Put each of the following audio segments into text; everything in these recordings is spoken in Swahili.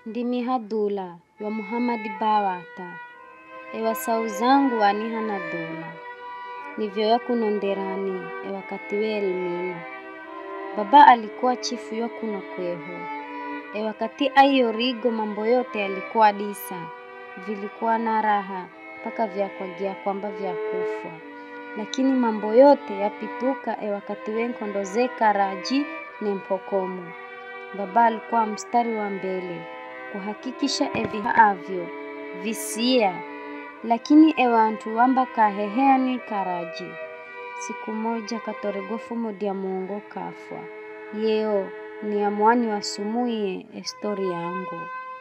ndimi hadula wa Muhamadi Bawata ewa sau zangu waniha na dula nivyoya kunonderani ewakati we Elmina. Baba alikuwa chifu yo kuno kweho ewakati aiyo rigo mambo yote yalikuwa disa vilikuwa na raha mpaka vyakwagia kwamba vyakufwa, lakini mambo yote yapituka ewakati wenkondozeka raji ne mpokomo. Baba alikuwa mstari wa mbele kuhakikisha evihaavyo visia, lakini ewantu wamba kaheheani karaji. Siku moja katoregofu modia muongo kafwa yeo ni amwani wasumuye estori yangu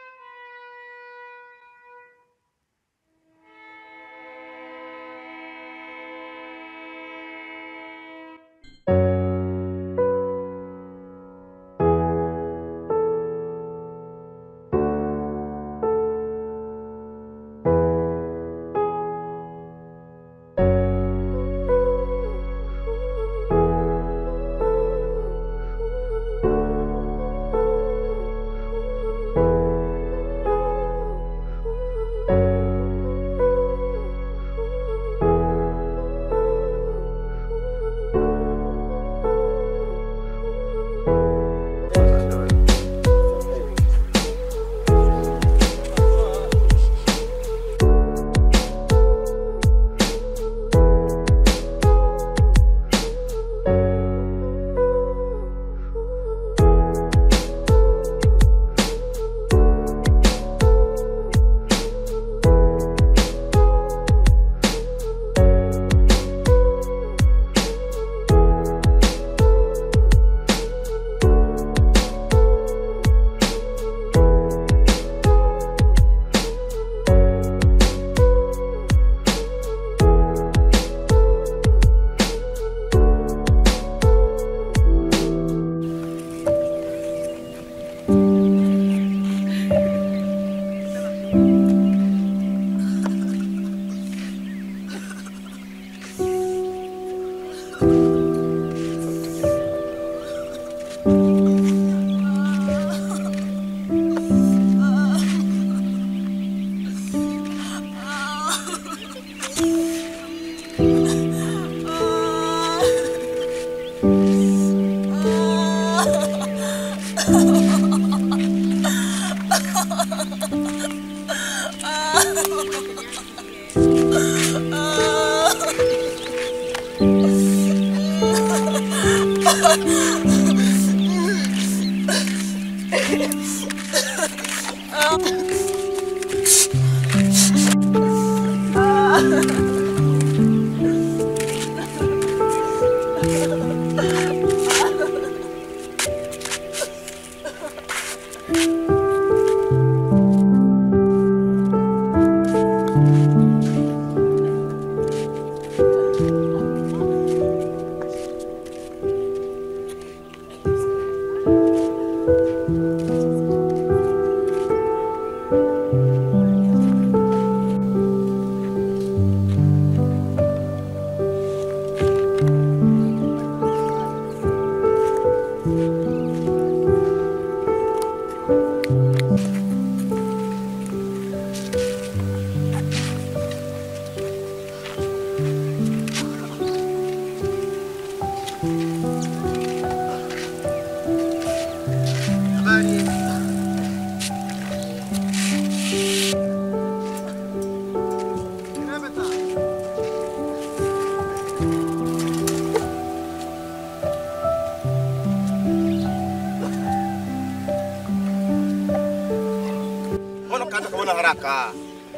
Mbona ukaanza kuona haraka?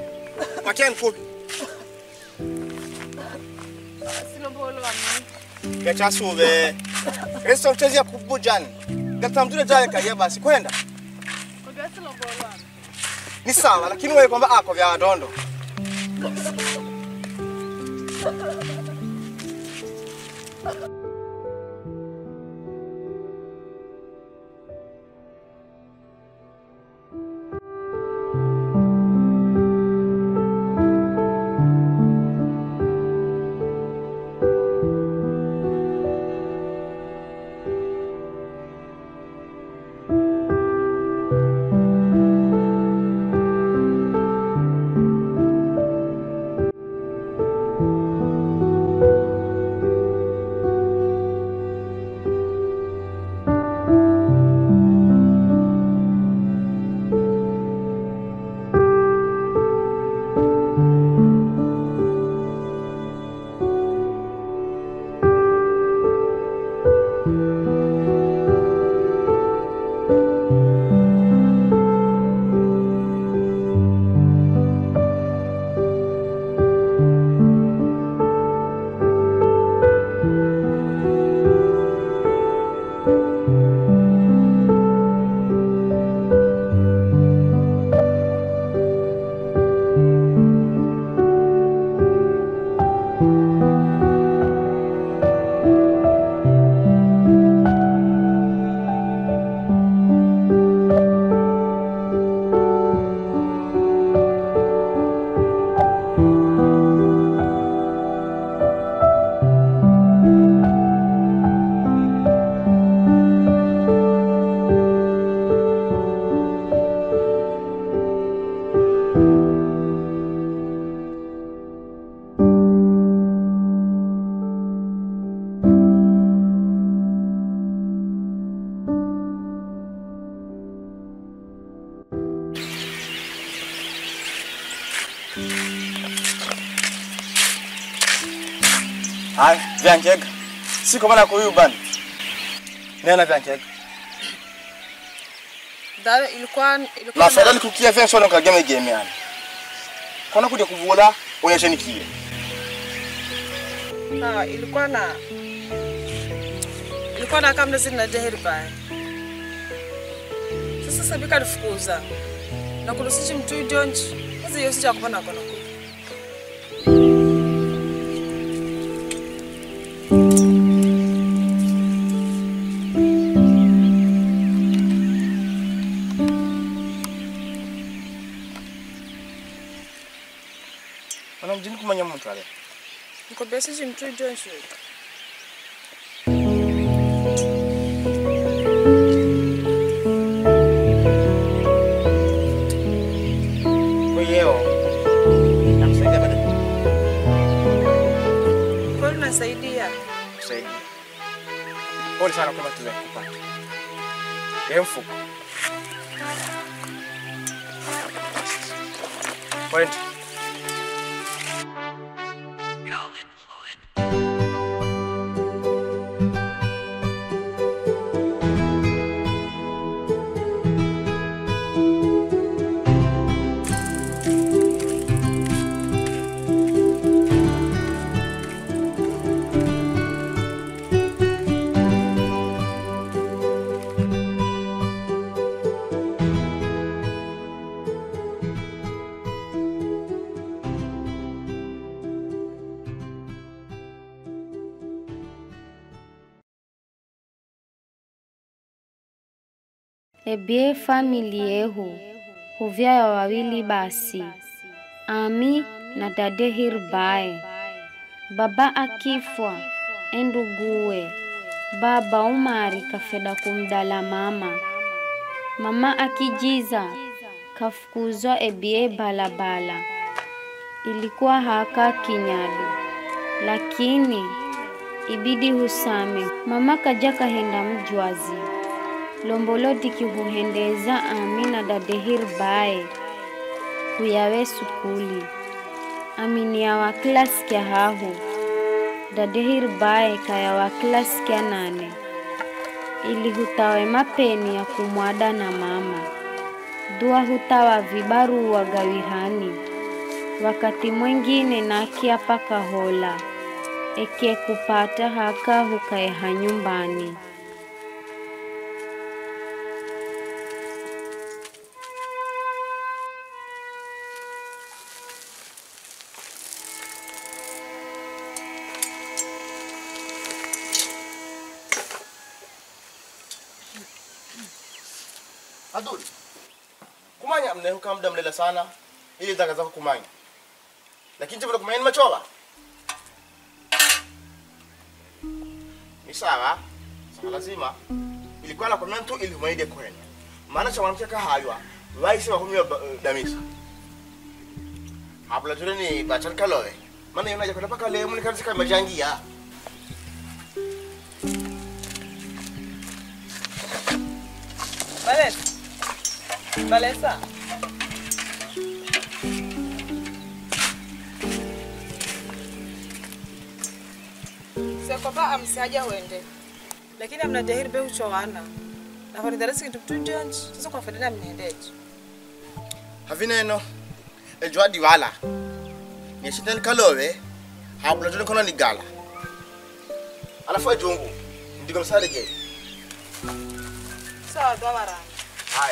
Patia mfupi. Gacha sube. Resta utazia kubujani. Gata mtule jale kalia basi kwenda. Ni sawa lakini wewe kwamba ako vya dondo. Haya, vyankega. Siko bana kuyu bana. Nena vyankega. Dawe ilikuwa ilikuwa Mafadhali nikukia vya sio nkageme game yani. Kona kuja kuvula onyeshe nikie. na ilikuwa na ilikuwa na kama zina deheri baya. Sasa sabika lifukuza na kulusiji mtu jonji sasa yosi cha kupana kona ku Mana mjini kumanya mtu ale. niko besiji mtu jonji Kwa hiyo nakusaidia bado kwa hiyo nasaidia kusaidia. Pole sana kwa matatizo ya kupata. Yeye mfuko. Point. Ebie famili yehu huvyayo wawili basi, ami na dade hirbae. Baba akifwa enduguwe, baba umari kafeda kumdala mama. Mama akijiza kafukuzwa ebie balabala. Ilikuwa haka kinyadu, lakini ibidi husame. Mama kaja kahenda mjwazi lomboloti kihuhendeza ami na dadehir bae kuyawe sukuli amini ya wa klasi kya hahu dadehir bae kaya wa klasi kya nane ili hutawe mapeni ya kumwada na mama dua hutawa vibaru wa gawirani wakati mwengine nakia paka hola eke kupata haka hukaeha nyumbani Adul. Kumanya mnehuka muda mlela sana ili zaka zako kumanya. Lakini tena kumanya ni machoba. Ni sawa. Sasa lazima ilikuwa na komento ili humaide kwenu. Maana cha mwanamke kahaywa waisi wa kumya damisa. Habla tule ni bachar kalowe. Maana yona jakona paka leo mni kanisa kama jangia. Vanessa. Vanessa. Sio kwamba amsiaja uende. Lakini amna dahiri be uchowana. Na kwa darasa kitu tunjonji. Sasa kwa fadila mniendeje. Havineno. Ejwa diwala. Ni shitan kalowe. Habla tule kono ni gala. Alafu ejungu. Ndigo msale ge. Sawa dawara. Haya.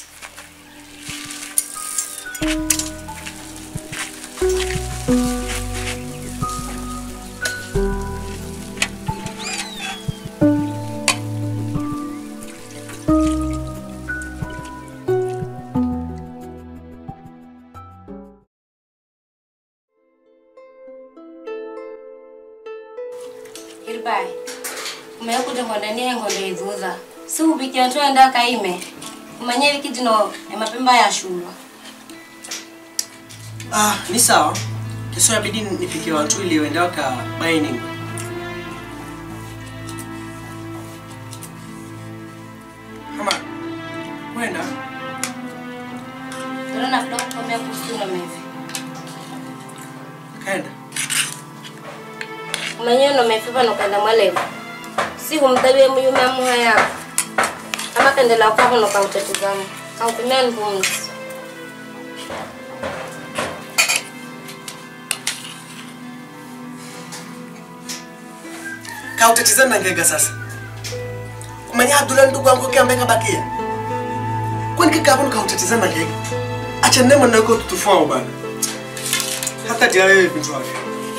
Irbai, umekuja ngondania ngonde ithutha si ubikia twenda kaime umanye wiki jino emapemba ya shulwa Ah, ni sawa. Kesho inabidi nipikie watu ili waende waka mining. Kama kwenda tona nafuta kukwambia kuhusu na mevi kaenda umenyewe nomefiva nokanda mwalevu si humdhawie muyume amuha yako ama kendela kwavo nokautetizama kaupimia npumzi kautetizana na ngega sasa umenya abdula ndugu wangu kiambe kabakia kwani kikapo nikautetizana na ngega acha nema nako tutufao bana hata dia wewe vitu wake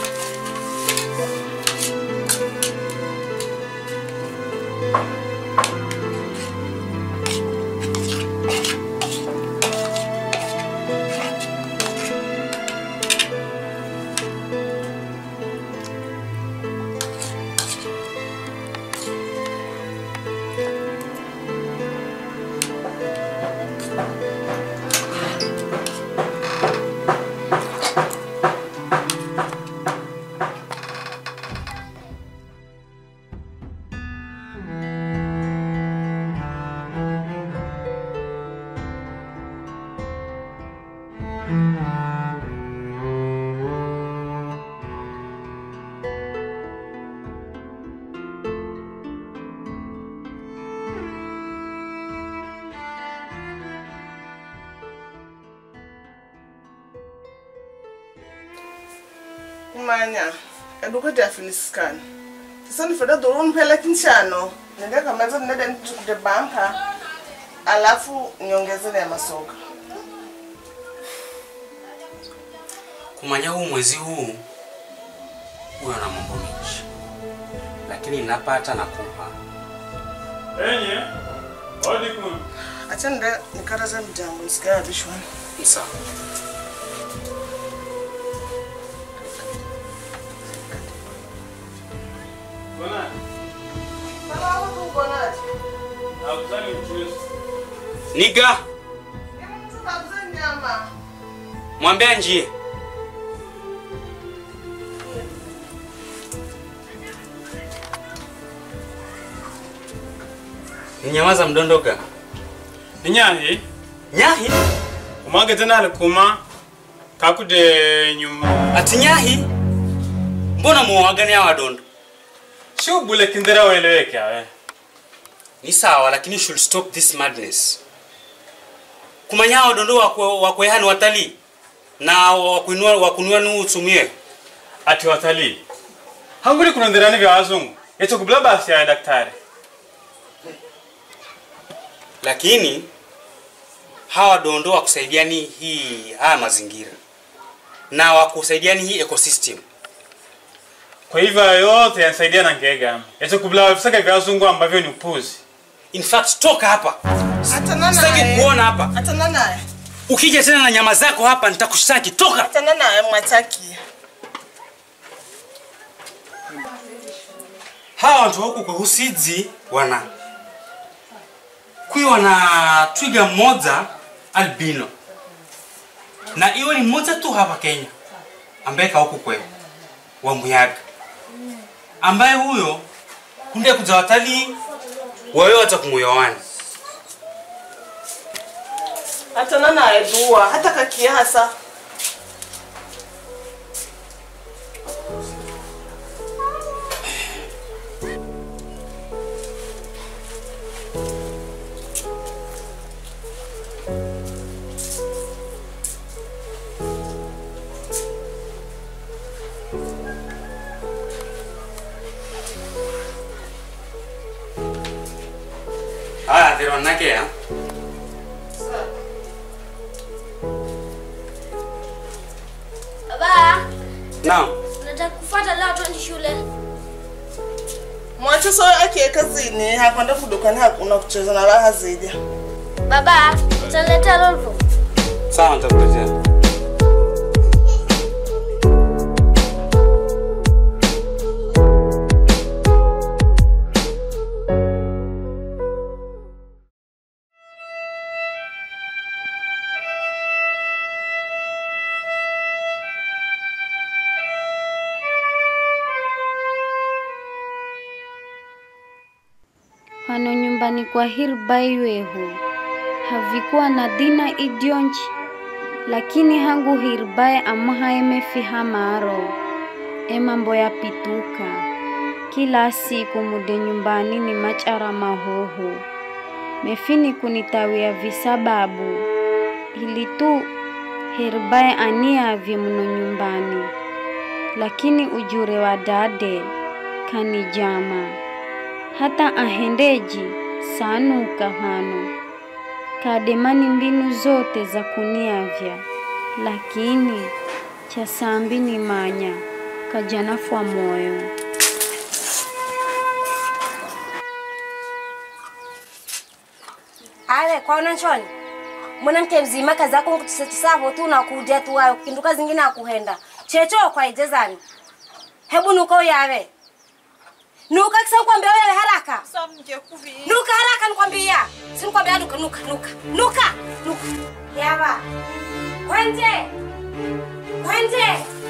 kumanya eduka diafinisikana sasa nifeda dolo niphele kinshano nende kamanza nende nde banka alafu niongezele ya masoka kumanya huu mwezi huu huyo na mambo mengi lakini napata nakupa enye odikum acha nde nikaraza mjango nisikaya bishwana sawa bona salamu tukonaje akuzani mchuzi niga mtu kabuze nyama mwambia njie ninyamaza mdondoka ninyahi nyahi umwageze nalikuma kakude nyuma ati nyahi mbona muwagani awadondo shubule kindhira weleweke awe ni sawa lakini you should stop this madness kumanya awadondo wakwe- wakwehani watalii na wakuinua wakunua nu utumie ati watalii hanguli kunondherani vya wazungu yecho kubula basi ya daktari lakini hawa dondo wakusaidiani hii haya mazingira na wakusaidiani hii ecosystem kwa hivyo hayo yote yanasaidia na ngega yecho kubula visaka vya wazungu ambavyo ni upuzi in fact toka hapa achana sitaki naye kuona hapa achana naye ukija tena na nyama zako hapa nitakushtaki toka achana naye mwataki hawa watu huku kwa husidzi wana kwiwa na twiga mmoja albino na iwe ni mmoja tu hapa kenya ambaye ka huku kwewe wa muyaga ambaye huyo kunde kuja watalii wawe wata kumuyowani achana naye dua hata kakiasa haya theronake ya Baba, naam nataka kufuata leo twende shule. mwacho so akiye kazini hakwenda kudukani hakuna kucheza na raha zaidi Baba, utaniletea lolvo. sawa nitakuletea Hano nyumbani kwa Hirbaiwehu havikuwa na dina idionchi lakini hangu hirbaye amaha emefiha maro emambo yapituka kila siku mude nyumbani ni machara mahoho mefini kunitawia visababu ili tu hirbaye aniavye mno nyumbani lakini ujure wa dade kanijama hata ahendeji sanuka hano kademani mbinu zote za kuniavya lakini cha sambi ni manya kajanafwa moyo ale kwaona nchoni mwanamke mzima kazi yako kutisavo tu nakuja tu ayo kinduka zingine akuhenda checho kwaijezani hebu nuka uyave nuka kisa nikwambia wewe haraka nuka haraka nikwambia si nikwambia nuka nuka nuka nuka nuka yava kwende kwende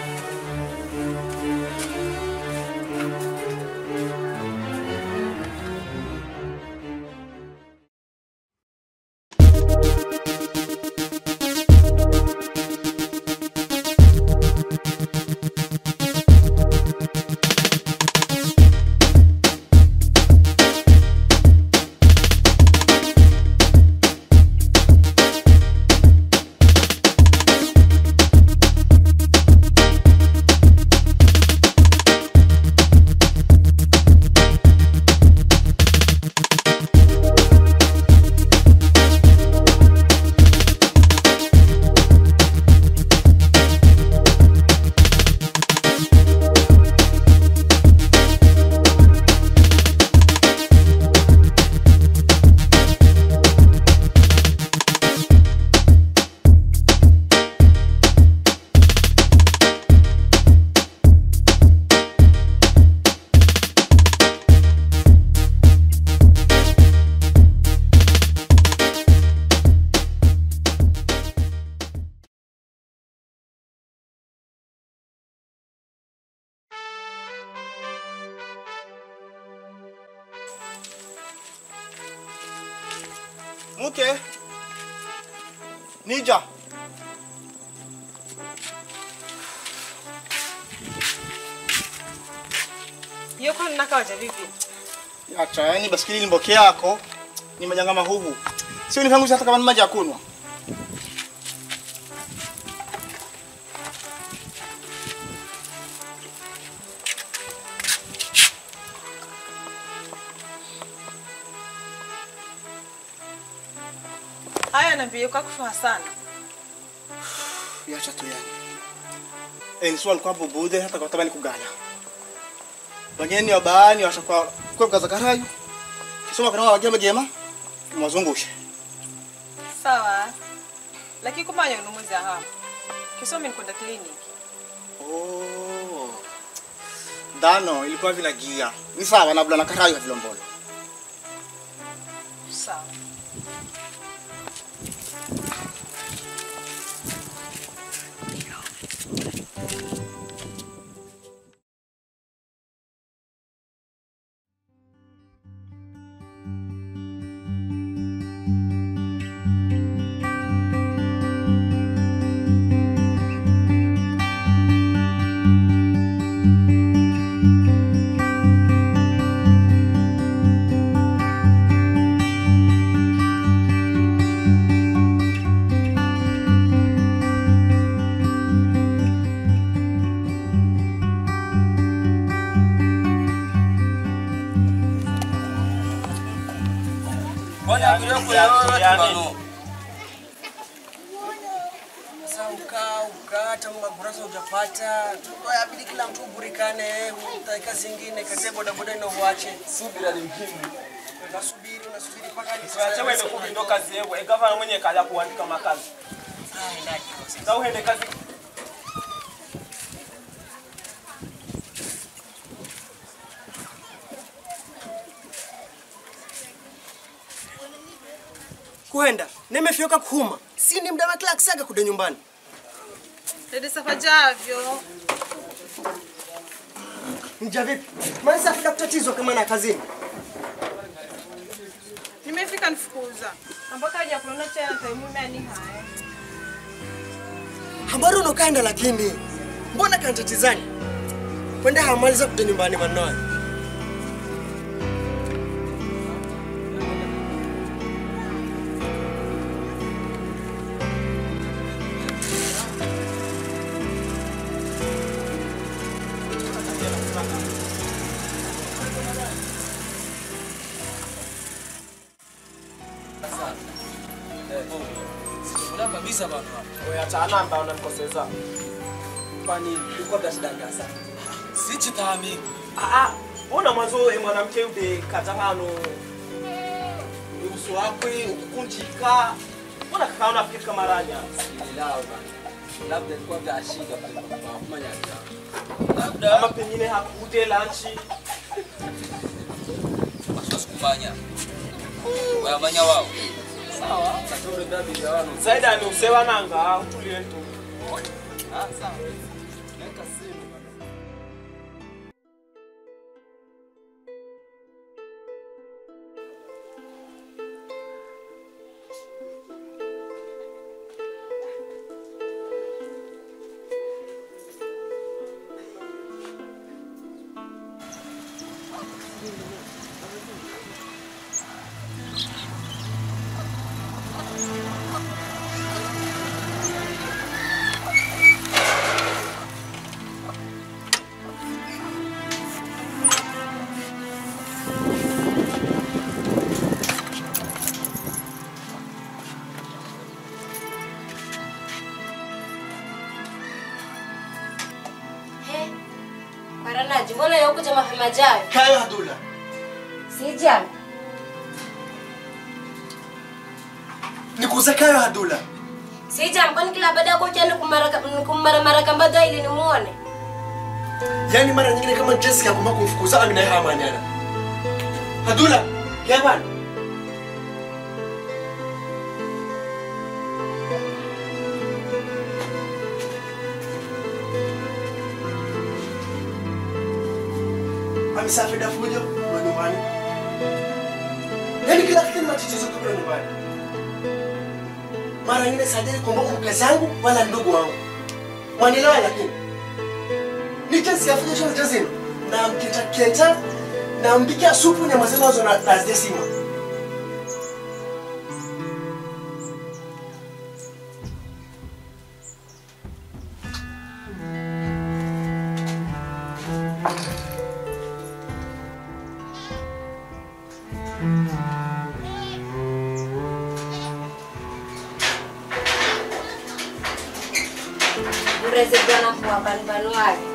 Mke. Nija. Hiyo kwani nakawaja vipi? Acha, yani basikili ni mboke yako. Ni majanga mahubu. Sio nipanguza hata kama ni maji ya kunywa. Haya naambia kwa kufa sana. Yacha tu yani. Eh, ni swali kwa bubude hata kwa tabani kugala. Wageni wa baani washakuwa kwa kaza karayu. Kisoma kana wagia magema. Mwazungushe. Sawa. Lakini kumanya unumuzi hapa. Kisomi nikwenda kliniki. Oh. Dano ilikuwa vila gia. Ni sawa na bula na karayu vilombolo. Sawa. Sasa ukaa ukaa hata maburasa hujapata, yabidi kila mtu uburikane, utaika zingine kazi ya bodaboda ina uache. subira ni muhimu Unasubiri unasubiri mpaka ni Siwachewe imekuwa ndo kazi yewe gavana mwenye kaja kuandika makazi za uhende kazi kuenda nimefyoka kuhuma si ni mda wa kila kisaga kude nyumbani Dede safajavyo. nja vipi maana sasa kutatizwa kama na kazini Nimefika nifukuza. Ambaka haja kuona tena taimu mimi haya. Habari unokaenda lakini mbona kantatizani kwenda hamaliza kuja nyumbani manoa Sikula kabisa bana. Wewe achana amba unanikoseza. Kwani ulikuwa na shida gani sasa? Sichitami. Ah ah. Mbona mwanzo wewe mwanamke ude kata hano uso wakwe ukukunjika. Mbona kaka unafikiri kama ranya? Silao bana. Labda ilikuwa vya shida pale kwa mama nyaka. Labda ama pengine hakuje lunch. Basi sikubanya. Wayamanya wao. Sawa. Katoro dabi ya wano. Zaida ni usewa nanga utulie tu. Ah sawa. Weka simu bana. He, Waranaji, mbona ya hukuja mapema jayo? kayo Hadula Sijam. nikuze kayo Hadula Sijam, kwani kila baada ya kuja ni kumara mara kambada ili nimuone? yaani mara nyingine kama Jessica kuma kumfukuza Amina ya hamanyana Hadula ya bwana amesafiri fujo kwa nyumbani yaani kila kitu ni matatizo tu kule nyumbani mara nyingine sajali kumbuka mke zangu wala ndugu wangu wanielewa lakini nikesiafuja chona chazima na mketa keta na mpikia supu nyama zinazo na nazidesima Ureze bwana kwa banbanu wake.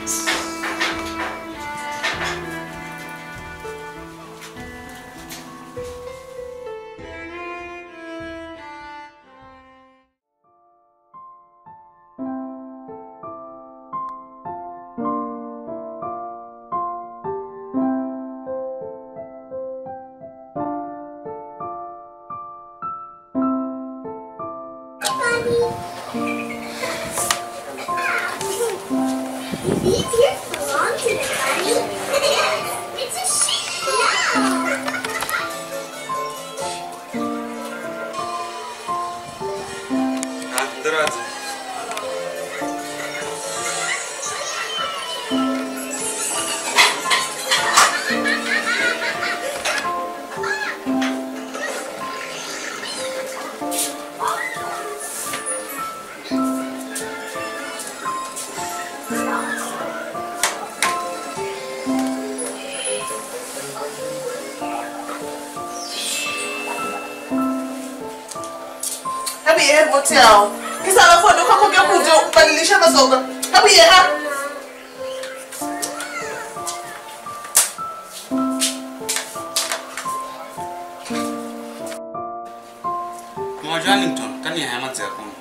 Ah, ndaraza. Hebu yeye mote yao. Kisa alafu ndo kama ungekuja kuja kubadilisha masoga. Hebu yeye ha. Mmoja Wellington, kani ya hema ya kuni.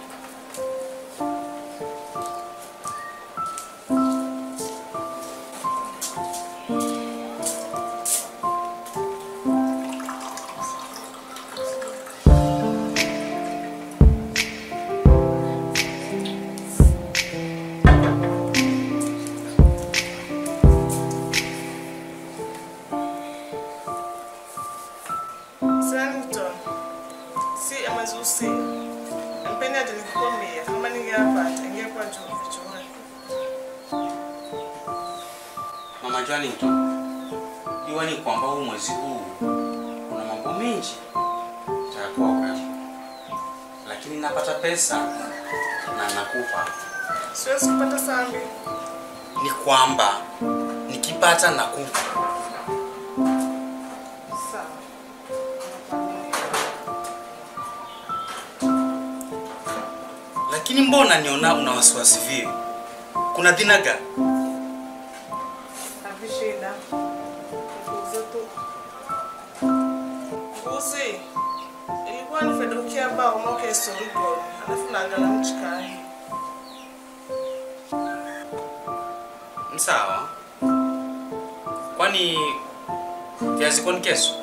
Santon. Si amazusi. Mpeni ate unajua nini tu iwa ni kwamba huu mwezi huu kuna mambo mengi tayakuwa wewe lakini napata pesa na nakupa Siwezi kupata sambi. ni kwamba nikipata nakupa Sawa. lakini mbona niona una wasiwasi vile kuna dhina gani Havishida. Nikuuze tu. Kuuzi. Ilikuwa ni fedokia bao moke sorigo. Alafu naagala mchikani. Ni sawa kwani viazi kwani kesho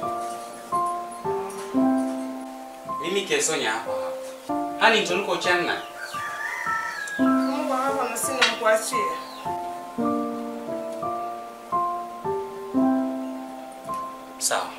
mimi kesho nya hapa hapa hani ntoniko channa Mungu hapa na sina mkuachia. sawa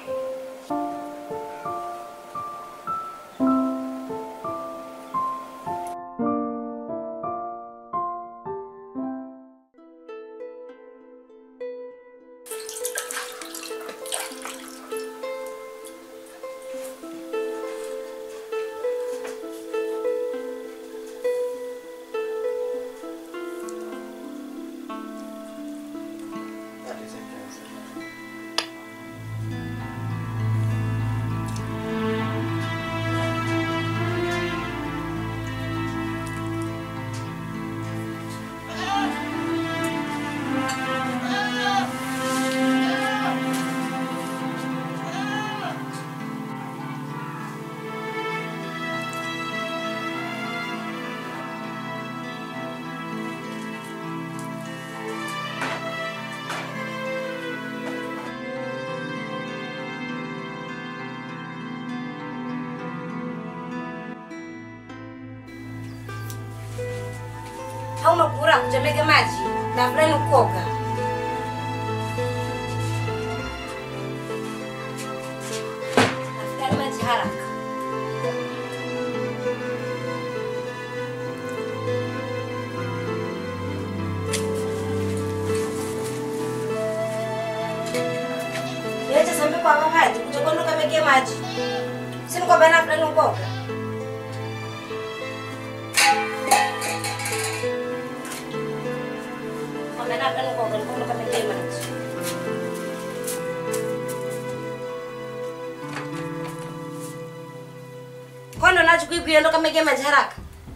hauna kura kutemeke maji na fulani kuoga nafikari maji haraka Niache sambi kwa maji kutokondo kameke maji sini kwa bana fulani kuoga Wamenaga nuko kalikuwa kamekea maji. Kondo nacho kwigwira ndo kamekea maji haraka.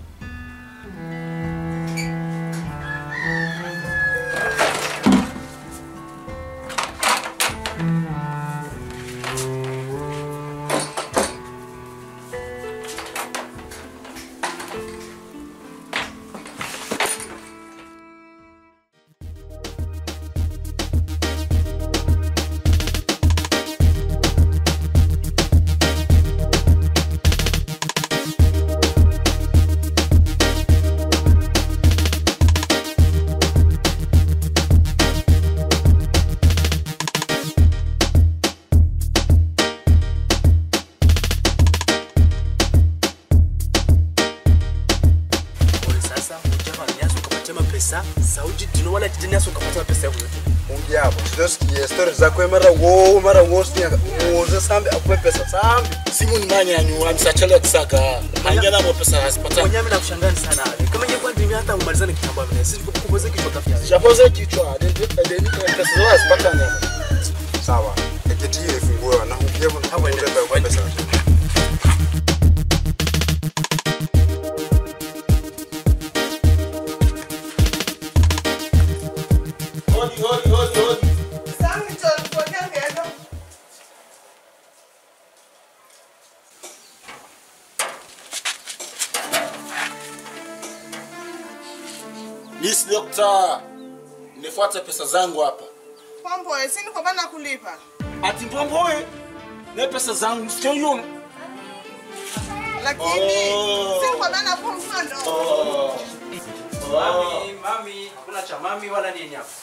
Ole sasa ujava nyasi ukapata mapesa sauji dino wala kijini nyasi ukapata mapesa yako yote. Mungi hapo. Sijasikia story zako mara wo mara wo sio uoze sambi akupe pesa sambi. Simu ni manya nyu amsachele kusaka. Manya na pesa hasipata. Mwenye mimi nakushangani sana. Kama ingekuwa ndimi hata umalizane kitambo mimi. Sisi kukupoze kichwa kafia. Japoze kichwa. Deni pesa zao asipata nyama. Sawa. Eketi ile funguo na ukiwa na hapo ndio kwa pesa. Hodi hodi hodi hodi. Sambi cho nipokea ngendo. Miss Doctor, nifuate pesa zangu hapa. Pombo, sini kwa bana kulipa. Ati mbombo wewe. Ne pesa zangu sio yunu. Lakini Oh. sini kwa bana kwa mfano. Oh. Mami, mami, hakuna cha mami wala nini hapa.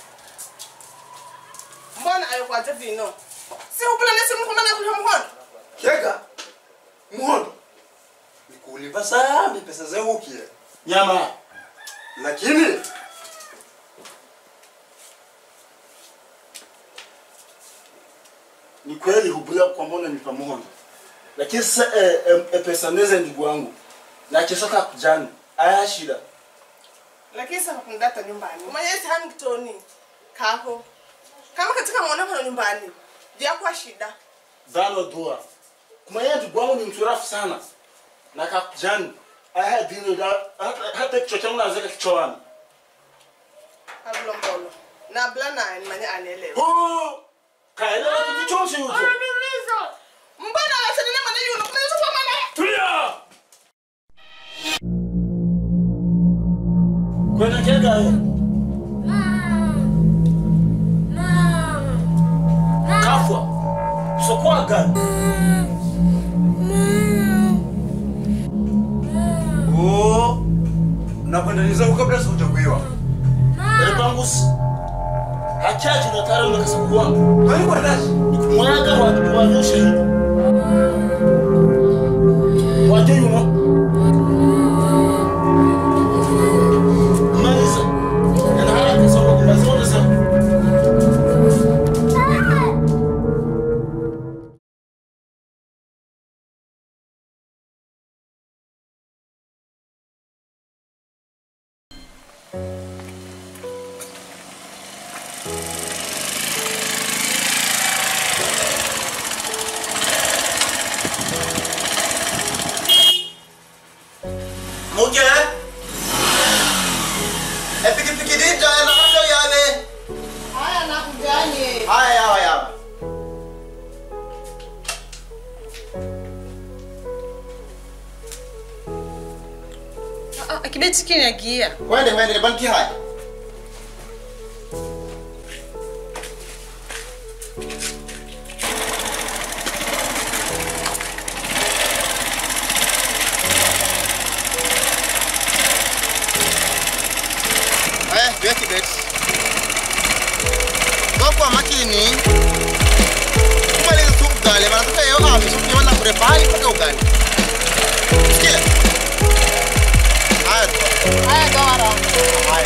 Mbona ayokwaje vino? Si upula nesi mko bana kulipa mkono. Kega. Muhondo. Nikulipa sambi pesa zangu kile. kweli hubulia kwamba unanipa muhondo lakini sasa eh, eh, eh, pesa neze ndugu wangu na kesho kakujani aya shida lakini sasa kundata nyumbani umanyesi Huntington kako kama katika mwonekano nyumbani vyakuwa shida zano dua kumanya ndugu wangu ni msurafu sana na kakujani aya dino da hata- hata kichwa changu nazeka kichwani abulombolo na bla naye nimanye anielewe kaelewa kikichonshi hucho mbona wasenene mane yuno kunaweza kuwa mane tulia kwenda kega ye kafwa sokwaga Oh, nakwendaniza kabla sijakuiwa Elepangus. Hachaji na tare na kasabu wangu. Kwani kwa dashi? Mwaga wa wa nyosha hivi. Waje yumo. Maliza. Na haraka sababu kuna zote sana. Muke? E pikipiki dita na hapo yale. haya nakujanye Haya yawa yawa. akibeti kinyagia Kwende kwende banki haya. Haya, vya kibeti. Kwa makini. Kubali tu ugali, maana sasa yeye ame sio na kurepali kwa ugali. Sikia. Haya. Haya gawara. Haya.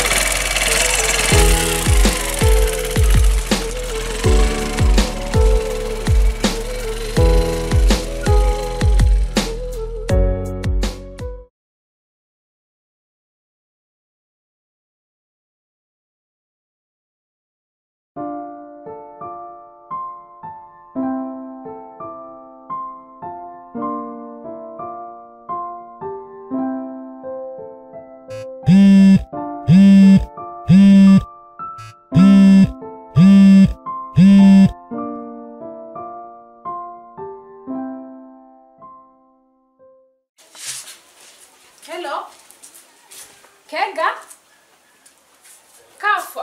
Hello. Kega. Kafwa.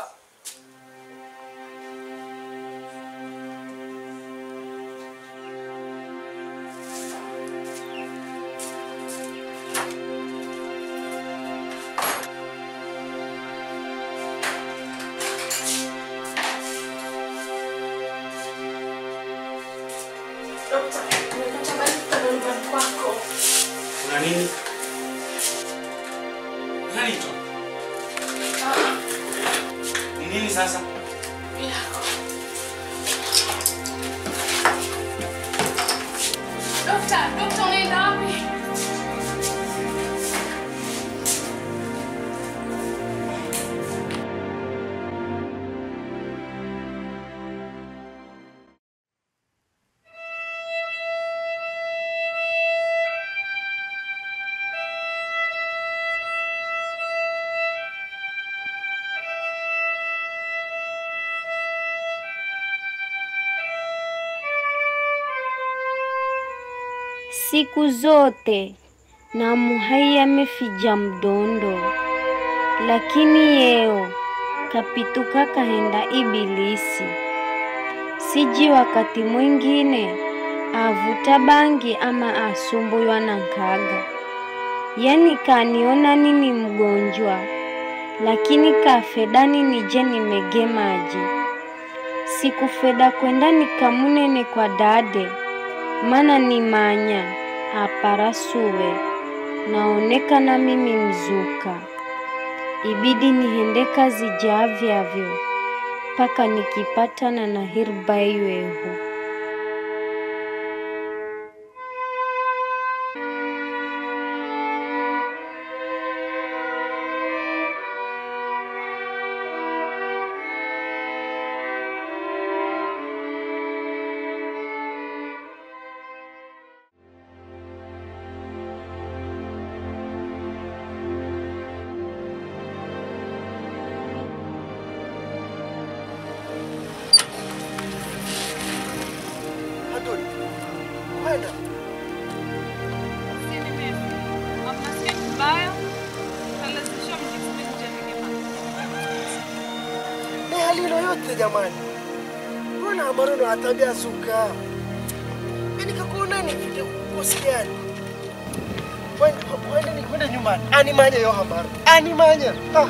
Dokta, nimepata habari kutoka nyumbani kwako. Kuna nini? Nani to? Ni nini sasa? Dokta, dokta unaenda wapi? Siku zote na muhai amefija mdondo, lakini yeo kapituka kahenda ibilisi. Siji wakati mwingine avuta bangi ama asumbuywa na nkaga, yani kaniona nini mgonjwa, lakini kafedani nije nimege maji. Sikufeda kwenda nikamunene kwa dade mana ni manya aparasuwe naonekana mimi mzuka, ibidi nihende kazi javyavyo mpaka nikipatana na hirba iwehu. lino yote jamani? Mbona maneno ya tabia suka? Mimi nikakuona ni kusikiani. Kwenda ni kwenda nyumbani. Animanya yo hamara. Animanya. Ah.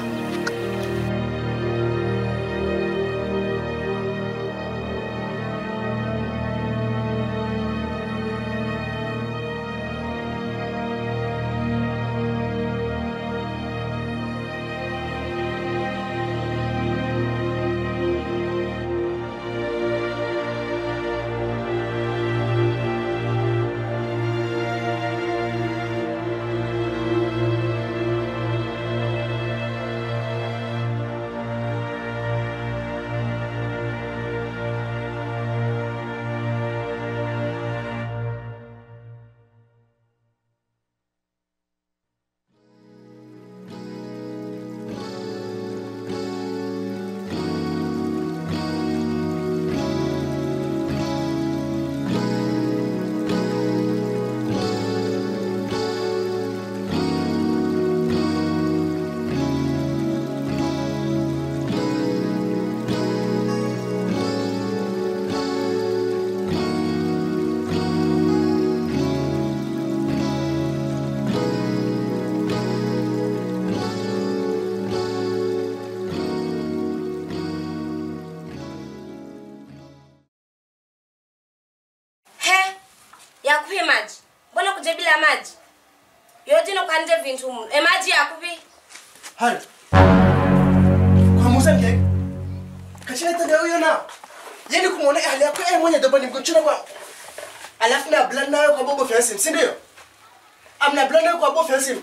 he yakupi maji mbona kuje bila maji yojino kwanje vintu muno emaji yakupi Hali. Kwa Musa mjai. Kachina tanda huyo na. Yeni kumuona hali yako yeye mwenye dobo ni mgonjwa kwa. Alafu na blend nayo kwa bobo fensim, si ndio? Amna blend nayo kwa bobo fensim.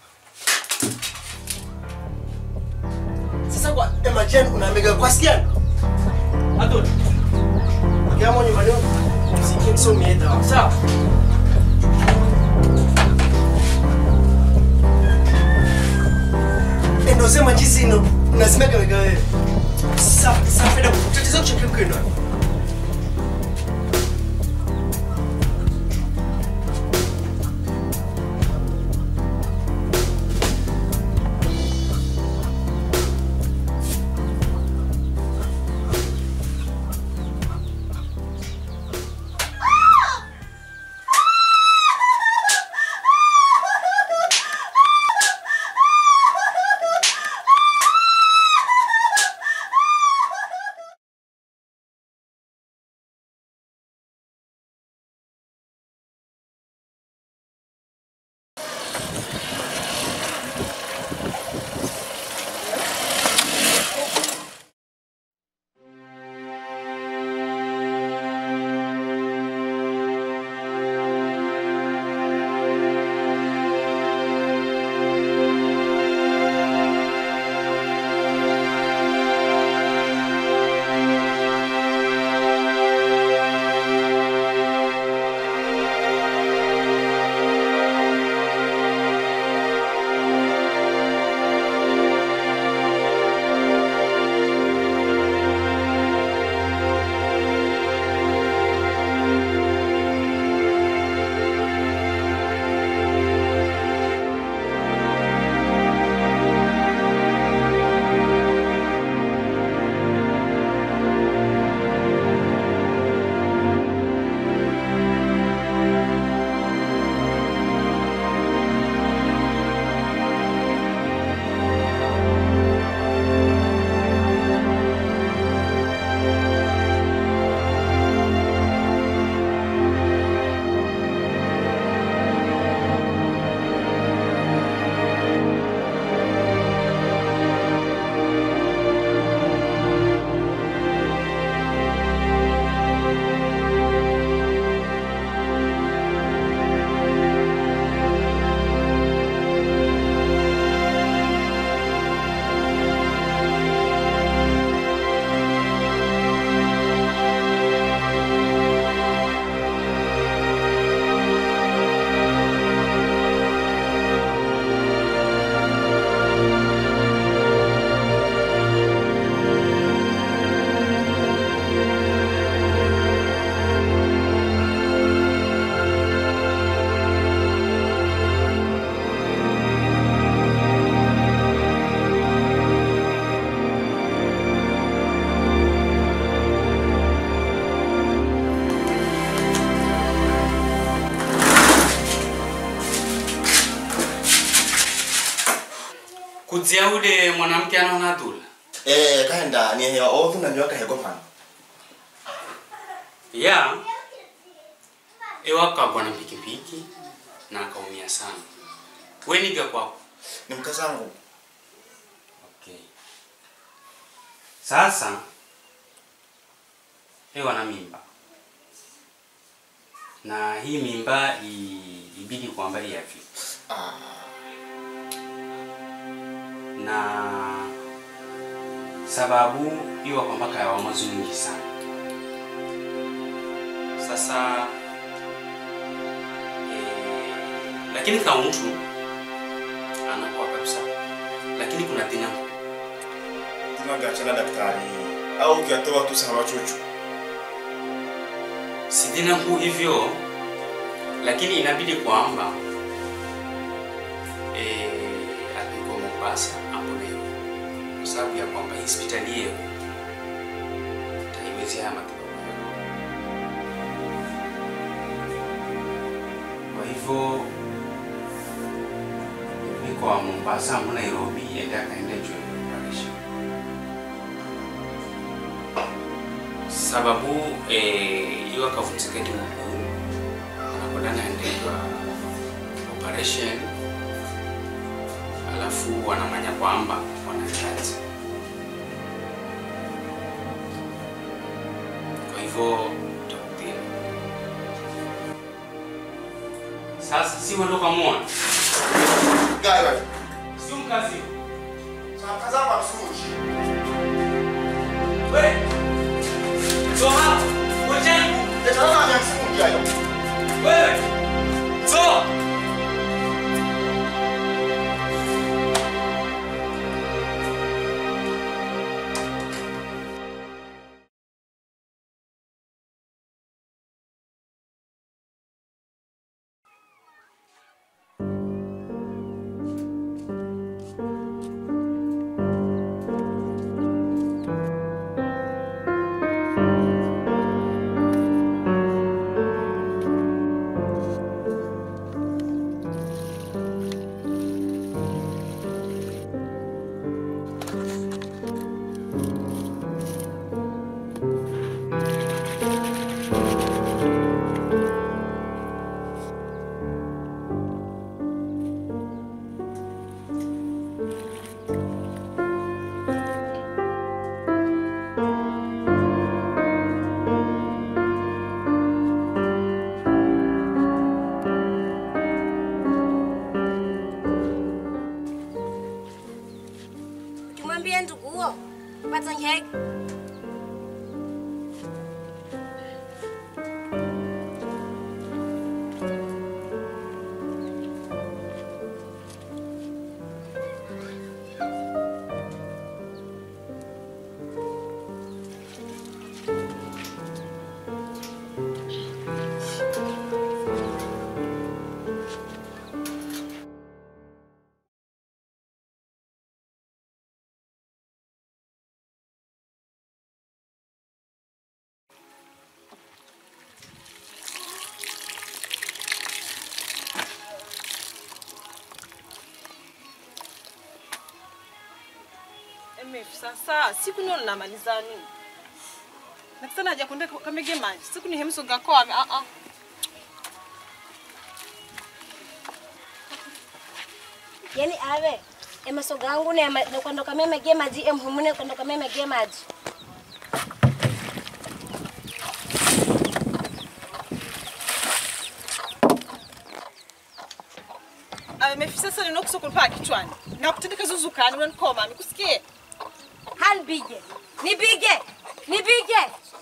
Sasa kwa emergen unaamega kwa skia. Adoni. Akiamo nyumbani. Sikia so mieta. Sawa. endosema chisino unazimaga wegawewe safeda kutatiza kuchekea kwenda kudzia ule mwanamke anaona dhula Eh, kaenda ni ya odhu na nyoka hego pana. ya ewakagwa na pikipiki na akaumia sana weniga kwako Ni mkazangu. okay. sasa ewa na mimba na hii mimba i- ibidi kwamba iafya na sababu iwa kwamba kayawa mazungi sana sasa eh, lakini kama mtu anakuwa kabisa lakini kuna dina Tunagachana daktari au ukiatoa tu sawa chuchu. si dina kuu hivyo lakini inabidi kwamba eh, apikwa Mombasa ambulewe kwa sababu ya kwamba hospitali hiyo haiwezi haya matibabu kwa hivyo niko wa Mombasa mu Nairobi ende akaende juu operation sababu eh, iyo akavunjika ndi mguu anakwenda naendeshwa operation alafu wanamanya kwamba wanahitaji kwa hivyo takutini sasa si wendo kamwona Gawa. sio mkazi Sasa kazangu amsuji. we so hapo ngojeni Ndio na msuji hayo. wewe so Ukimwambia ndugu huo pata ngege. MF sasa siku nio namalizani nakisana haja kunde kamege maji siku ni hemso gako ame a a Yaani ave emasoga yangu ne ne kwenda kama mege maji emhumune kwenda kama mege maji. MF sasa ninokusokulpa kichwani nakutendeka zuzukani unanikoma nikusikie Hanbige. Nibige. Nibige.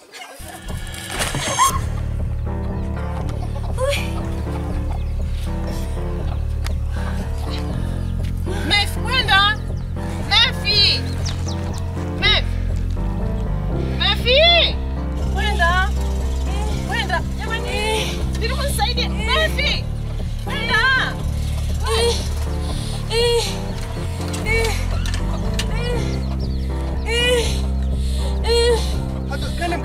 Mef, kwenda Mefi, Mef, Mefi, kwenda kwenda, jamani, ndili kunisaidie Mefi, kwenda Kana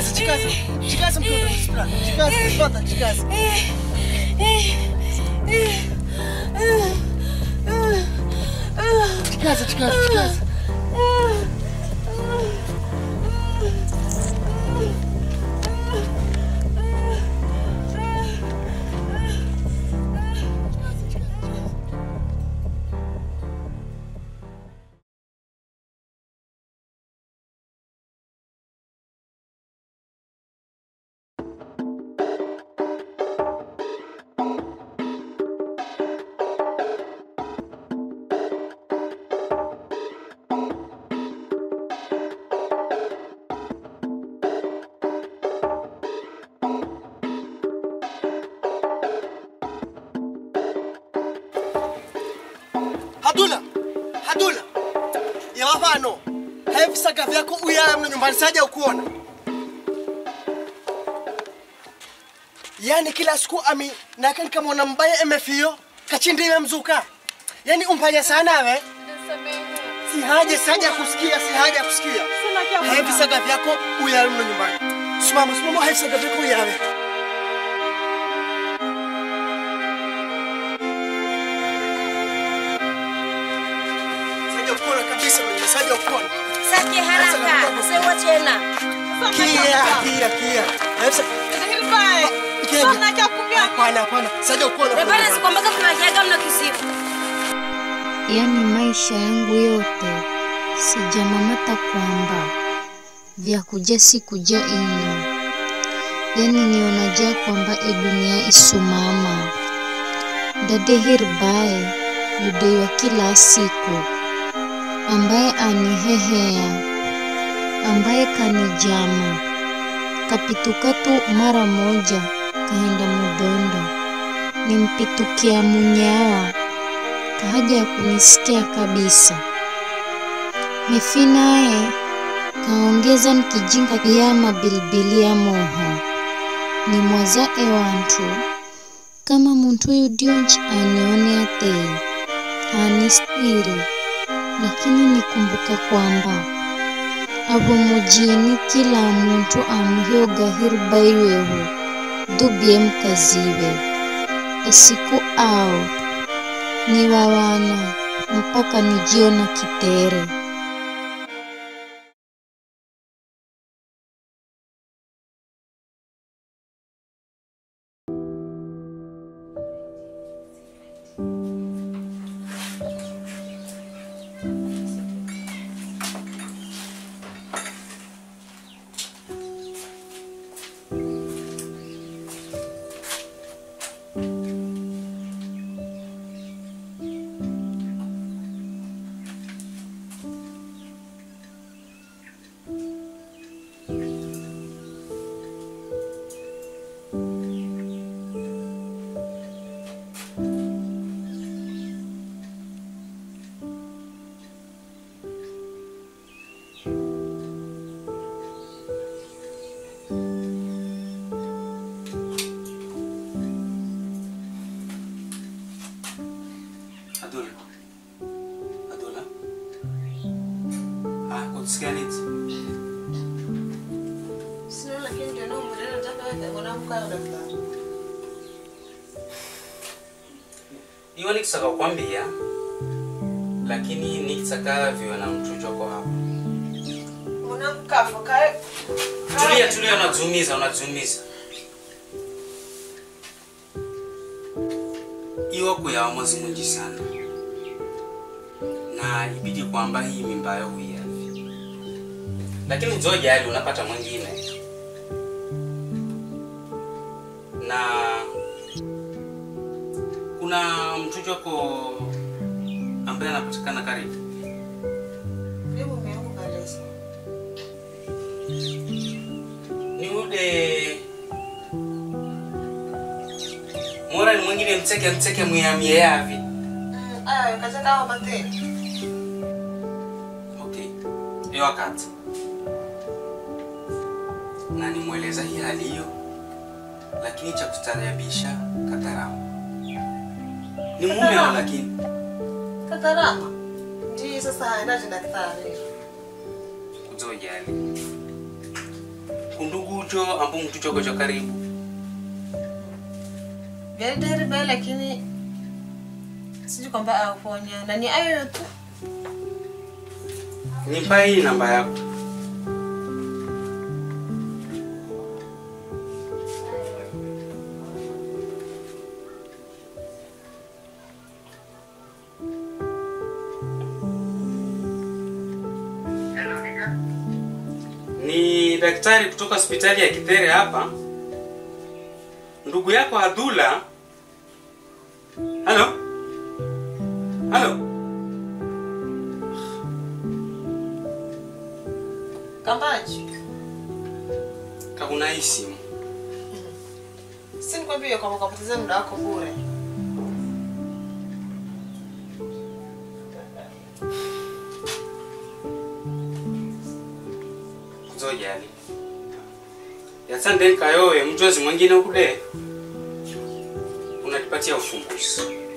Jikaze, jikaze. Jikaze mtoto, Spra. Jikaze, pata, jikaze. Jikaze, jikaze, jikaze. Hadula, Hadula, yawafano hevi saga vyako uyaya mno nyumbani saja ukuona. Yani kila siku ami naka nikamwona mbaya emefio kachindiwe mzuka. Yani umpanya sana we. Si haja saja kusikia, si haja kusikia. Hevi saga vyako uyaya mno nyumbani. Simama, simama hevi saga vyako uyawe. Saja ukuona kabisa mwenye saja ukuona. Saki haraka, usiwe tena. Kia, kia, kia. Hevi saga Hapana, hapana. Saja ukuona. Rebana sikwambaka kunajaga mna kisifu. Yaani maisha yangu yote sijamamata kwamba vya kuja si kuja ino, yaani nionaja kwamba e dunia isumama dade hirbaye yudeiwa kila siku, ambaye anihehea, ambaye kanijama kapituka tu mara moja kahenda mudondo, nimpitukia munyawa kahaja ya kunisikia kabisa. Mefi naye kaongeza nikijinga ya mabilibili ya moho ni mwaza ewantu kama muntu uyu dionji anione atei anistiri, lakini nikumbuka kwamba avo mujini kila muntu amuhyoga hirubaiwehu dubie mkaziwe esiku ao ni wawana mpaka nijiona kitere. Adula. Adula. Ah, kusikia nini? Sio lakini ndio ndio mbona nataka wewe mwanamke au daktari. Iwe nikisaka kukwambia lakini nikitaka viwe na mtujoko hapa. Mwanamke afa kae. Tulia, tulia, unazumiza, unazumiza. Iwa kuyawa mwezi mwingi sana, na ibidi kwamba hii mimba yao huiavi, lakini ujojali unapata mwingine na kuna mtujoko ambaye anapatikana karibu Hebu meangu kalesa. ni ule mora ni mwingine mteke mteke mwiamie yavi Aya, kaza dawa mate. okay hiyo wakati na nimweleza hii hali hiyo lakini cha kustaajabisha kataramu ni mume au lakini Katarama. Ndi sasa haendaje daktari. kuzojali kundugu ucho ambu mtu choko cha karibu Vyari dahiri baya lakini sijui kwamba auponya na ni ayo tu. nipa hii namba yako ni daktari kutoka hospitali ya Kithere hapa. Ndugu yako Adula. Halo? Halo? Kambaji. Kakuna hii simu. Si nikwambie kwamba ukapoteza muda wako bure. Kuzojali. Yasande kayowe mjozi mwingine ukude. Unanipatia ufumbuzi.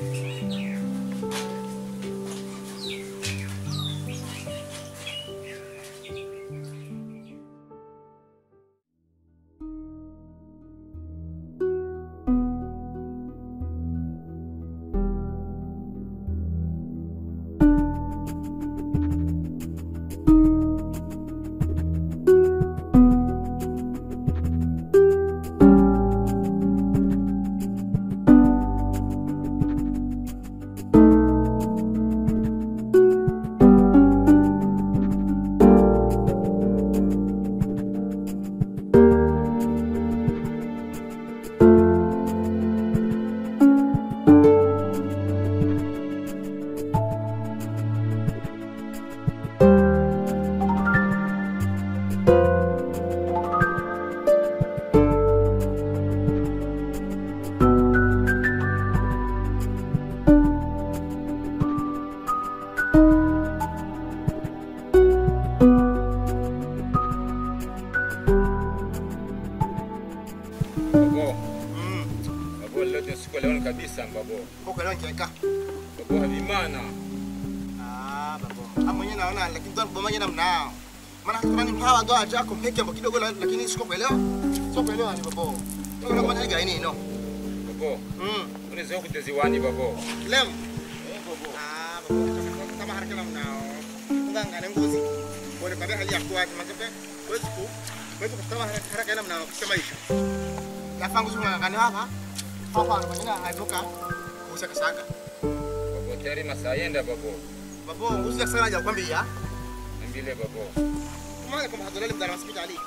Babo. Babo leo ndio siku ya leo kabisa babo. Huko leo nikiweka. Babo havimana. Ah, babo. Hapo mwenyewe naona lakini ndo baba mwenyewe namnao. Maana kama ni mpawa ndo acha kumpeke ambo kidogo la- lakini siko kuelewa. Sio kuelewa ni babo. Ndio kama mwenyewe gani no. Babo. Mm. Unaweza kuteziwani babo. Leo. Eh, babo. Ah, babo. Kama haraka namnao. Nganga na ngozi. Bora kwa hali ya kuaje mazepe. Kwezi ku. Kwezi kutama haraka haraka namnao kwa maisha. Yafangu zunga ngani hapa. Hapa ndo mwenyewe haibuka. Kusa kasanga. Babo tayari masaa yenda babo. Babo, usije sana haja kwambia. Mbile babo. Kumanga kama hadolali mdara hospitali.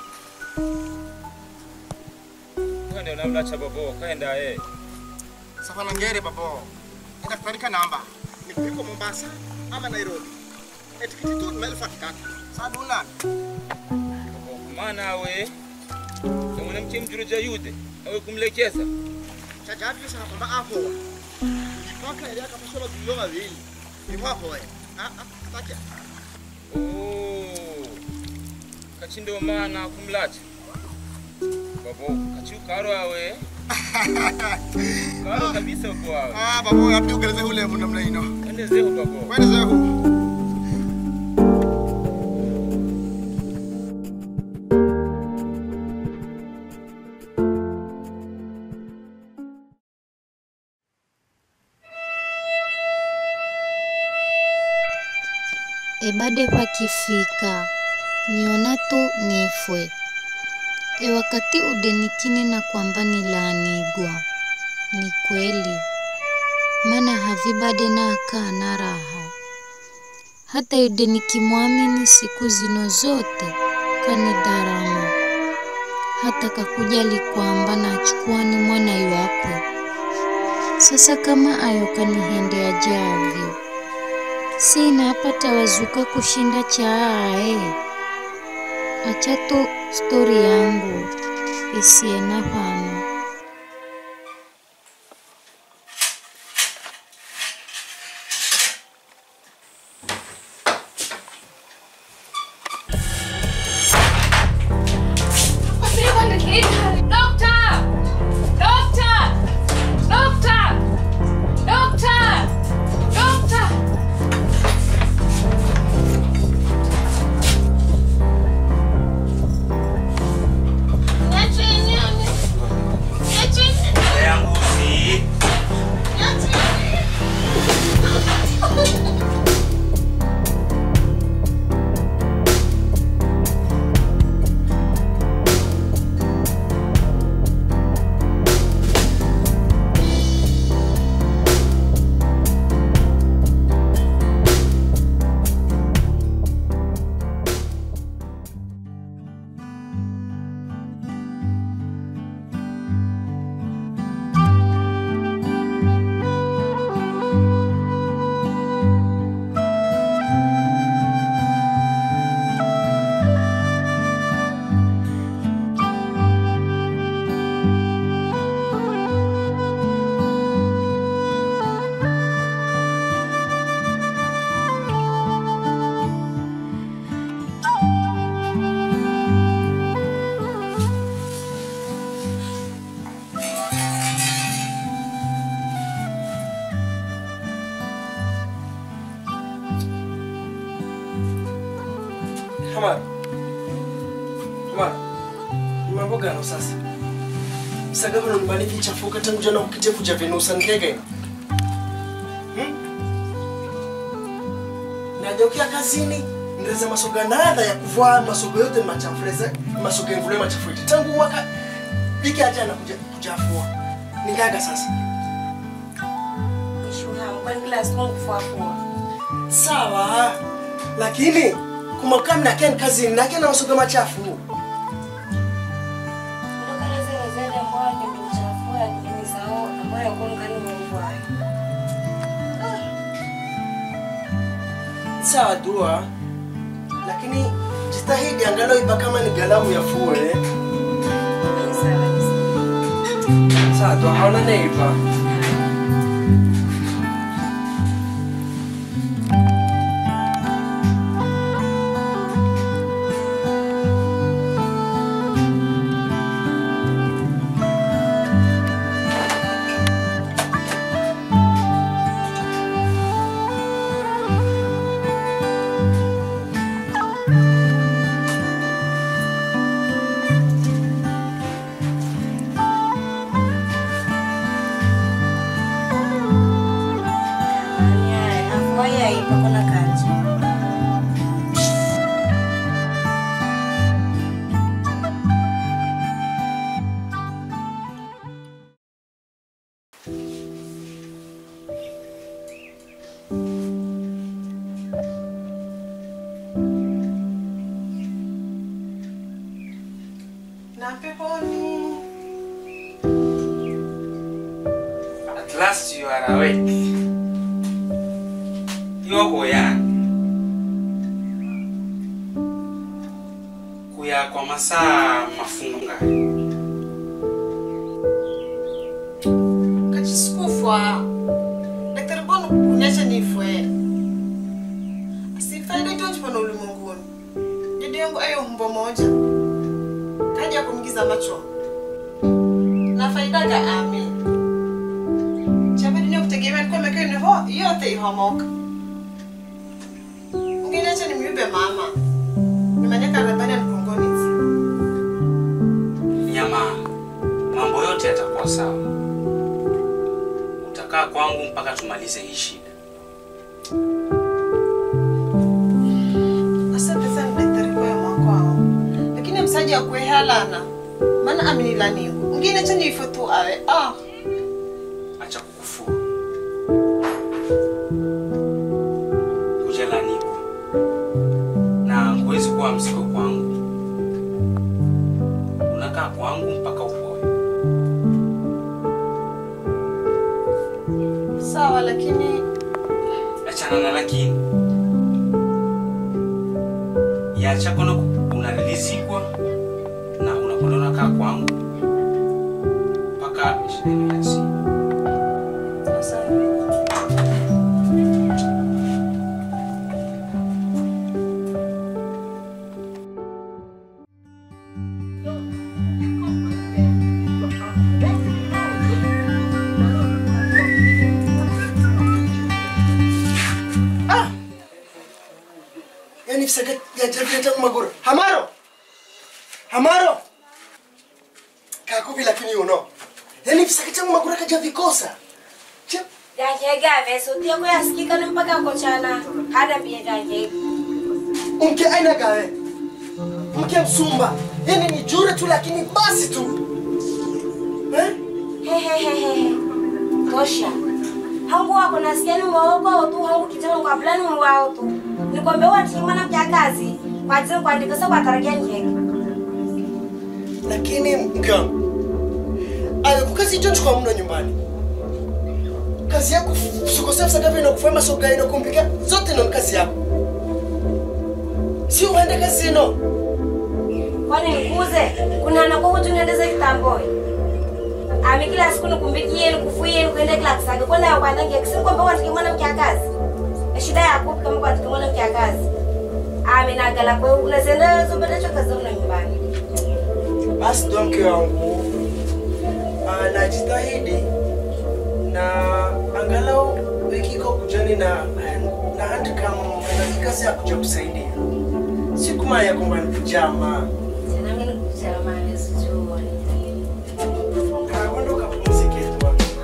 Kwenda unamlacha babo, kaenda eh. Safana ngere babo. Enda kutarika namba. Nipiko Mombasa ama Nairobi. Etikiti tu maelfu akitatu. Saduna. Babo kumana awe. Kama mwanamke mjuruja yude, awe kumlekeza. Chajabi sana kwamba hapo. Nipaka ile kama sio bilio mawili. Ni hapo wewe. Ah ah takia. Oh. Kachindo mana kumlacha. Babo, kachukaro awe. Karo kabisa babo awe. Ah babo, yapi ugeleze ule mwana mna ino. Ende zeho babo. Kwende zehu. ebade pakifika niona tu nifwe e wakati udenikini na kwamba nilaanigwa ni kweli mana havibade na akaa na raha hata yude nikimwamini siku zino zote kanidharama hata kakujali kwamba nachukua ni mwana yuakwe sasa kama ayo kanihendea javyo sina apata wazuka kushinda chaae acha tu stori yangu isiena pano Hamara. Hamara. Ni mambo gani sasa? Msaga hano nyumbani kichafuka tangu jana ukije kuja Venusa nkege. Hmm? Najaukia kazini ndeza masoga nada ya kuvaa masogo yote machafureza masogo ngule machafuiti tangu mwaka wiki aja na kuja kujafua. Ningaga sasa. Nishuhamu kwani kila siku kufuafua. Sawa. Lakini kumaka mna ken kazini na ken masogo machafu. Kutokana zile zile ambayo ndio uchafua ni zao ambayo kwa ngani mwa Sawa dua. Lakini jitahidi angalau iba kama ni galamu ya fue. Sawa dua hauna neiba. Afua ipo kuna kanji. Na peponi. At last you are awake. Yoko yani. Kuya kwa masaa mafunga. Kachisikufa. Daktari Bono kunyesha nifwe. Sifaida tonchi pana ulimwenguni. Didi yangu ayo humbo moja. Kaja kumgiza macho. Na faida ga ami. Chabidi ni kutegemea kwa mekeni ho yote ihomoka. Ungenacha ni myube mama. Nimanyaka rabani mkongoni. Nyama, mambo yote yatakuwa sawa. Utakaa kwangu mpaka tumalize hii shida. Asante sana daktari kwa mwako wao. Lakini msaji akwe halana. Maana aminilani. Ungine cha nifo tu awe. Ah. Acha kukufuru. Kujala niko na huwezi kuwa mzigo kwangu. Unakaa kwangu mpaka upoe. Sawa lakini Achana na lakini yacha kono unarilizikwa na unakwenda unakaa kwangu mpaka shida imeasi. Yani fisaga ya jabi tangu magura. Hamaro. Hamaro. Kakubi lakini uno. Yani fisaga tangu magura kaja vikosa. Yakegave sotie ko yasikika ni mpaka kochana hada mbie yakege. Mke aina gawe. Mke msumba. Yani ni jure tu lakini basi tu. Eh? Hehehehe. Tosha. Hangu wako nasikia ni mwoko tu hangu kitano kwa plani mwao tu. Nikwambia wati mwana mja kazi kwa ajili kuandika sasa kwa tarakia njeke. Lakini mke wangu. Alikukazi hicho kwa mno nyumbani. Kazi yako sukosea fisaga vile kufanya soga ino kumpika zote ndo ni kazi yako. Si uende kazi ino. Kwani nikuze kuna anako hutu niendeze kitamboi. Ami kila siku nikumbikie nikufuie nikuende kila kisaga kwenda ya kwanda ngeke si kwamba wati mwana mja kazi. Shida yako kama kwa mwana mja kazi. Ami nagala kwa unasenda zobata choka za nyumbani. Basi ndo mke wangu anajitahidi na angalau wiki iko kujani na na handi kama na kazi ya kuja kusaidia. sikumanya kwamba ni kujama Tena mimi nikujama nisijua. kaondoka pumzike tu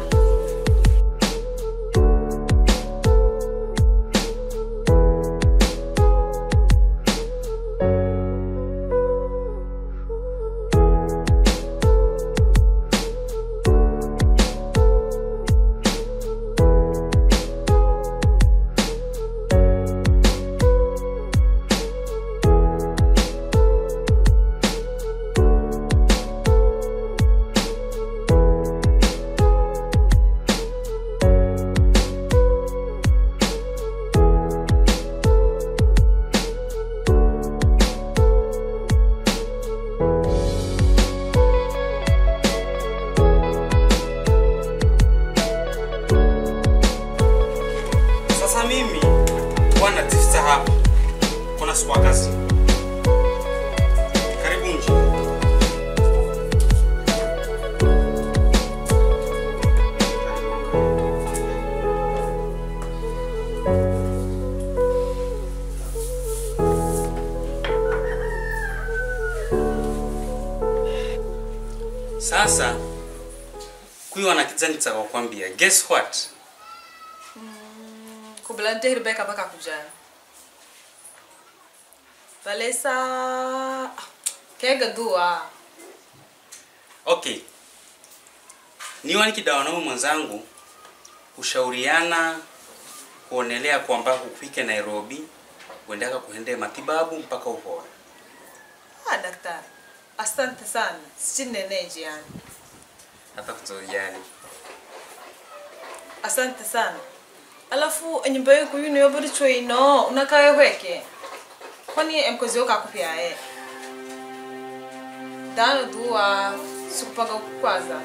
Sasa mimi bwana tifta hapa kuna siku kazi. Karibu nje. Sasa kuiwa na kijani cha kukwambia. Guess what? kublante Rebecca mpaka kujana valesa kega dua Okay. Niwa nikidawa nao mwenzangu kushauriana kuonelea kwamba hufike Nairobi uendaka kuende matibabu mpaka upone. ah, daktari asante sana sichineneji yani Hata kutojali. asante sana alafu enyumba yeku yuno yobori chweino unakawe hweke kwani emkozi yoka kupyae dano dua sikupanga kukwaza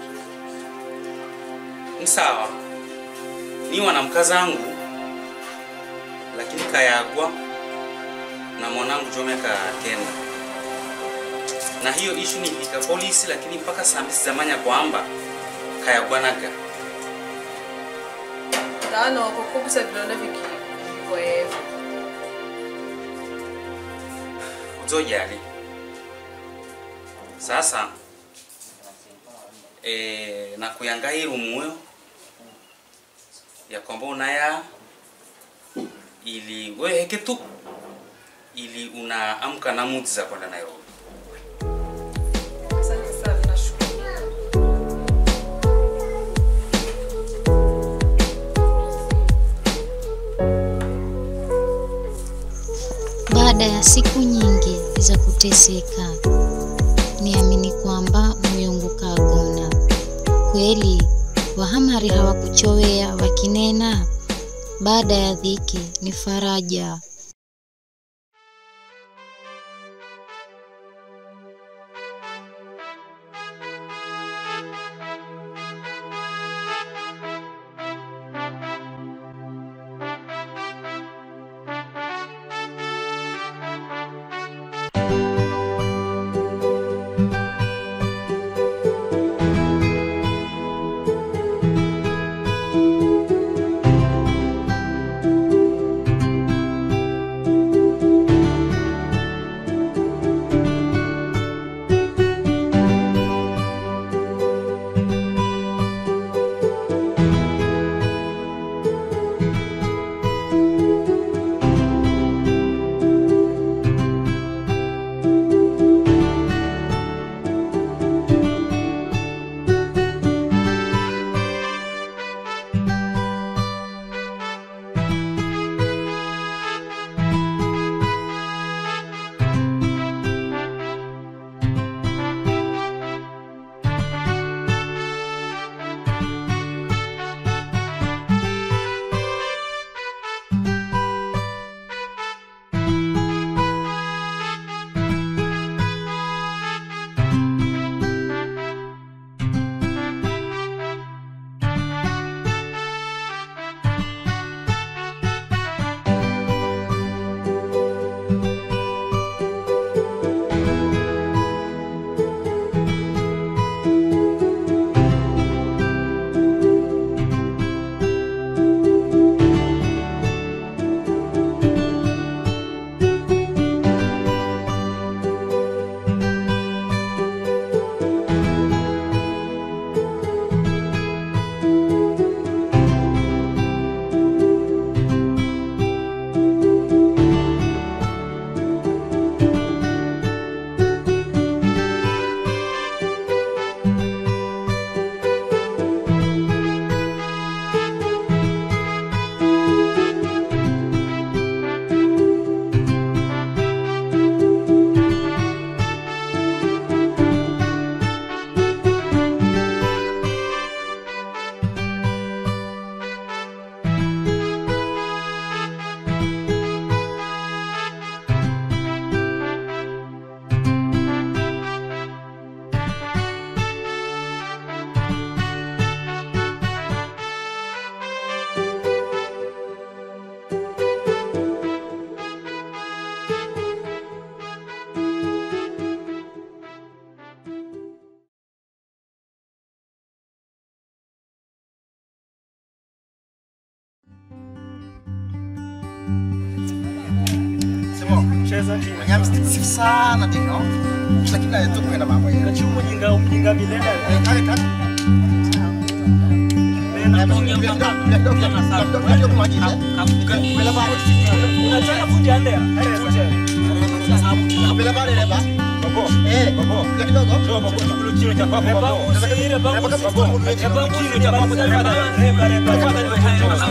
Ni sawa. Niwa na mkazangu lakini kayagwa na mwanangu jomeka kenda. Na hiyo ishu nilika polisi lakini mpaka saa mbili zamanya kwamba kayagwanaga. dano kukubusa vidonda viki vikoevu Uzojali. Sasa e, na kuyangairu muyo ya kwamba unaya ili weheke tu ili unaamka na mudi za kwenda Nairobi. asante sana nashukuru Baada ya siku nyingi za kuteseka, niamini kwamba Muyungu kagona. Kweli Wahamari hawakuchowea wakinena, baada ya dhiki ni faraja. Cheza chini. Manyama stiff sana dino. Kila kila yetu kwenda mambo yake. Kachumu jinga mjinga milele. Kale kale. Unataka fundi ande. Bila pale leba. Babo. Eh, babo. Kila kidogo. Njoo babo. Kilo kilo cha babo babo. Ile babo. Babo. Babo kilo cha babo. Reba reba.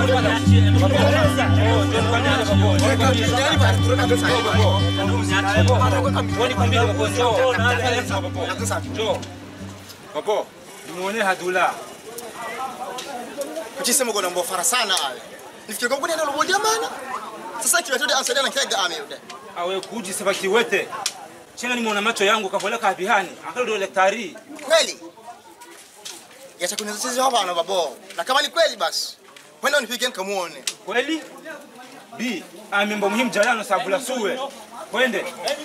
Babo, nimuone hadula. Kuchisema gona mbo fara sana ale. Nifikiri kwa ndio lobo jamana. Sasa kiwa tode ansaidia na kega ame ude. Awe kuji sabaki wete. Chenga nimeona macho yangu kapola kabihani. Akalo ndo daktari. Kweli? Yacha kunizisha hapa na babo. Na kama ni kweli basi. Kwenda unipige nikamuone. Kweli? B, amembo muhimu jalano sabula suwe. Kwende.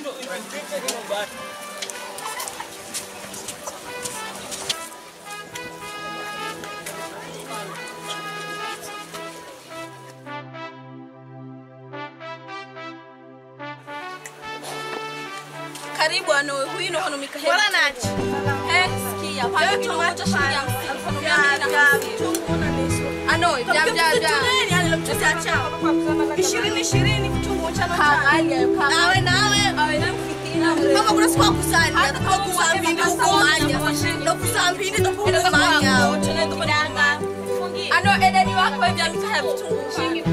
Karibu ano huino hano mikahe. Bora nachi. Eh, sikia. Pale kilo moja shilingi hamsini. Mfano mia mbili na hamsini. Ano, vya vya vya. Nini yani lomchote achao. Ishirini ishirini kitungu cha Kaangalia, Nawe nawe. Awe na mfikira. Kama kuna siku kusani, atakuwa kusambini huko manya. Ndo kusambini ndo kwa manya. Ano edeni wako vya mikahe vitungu. Shilingi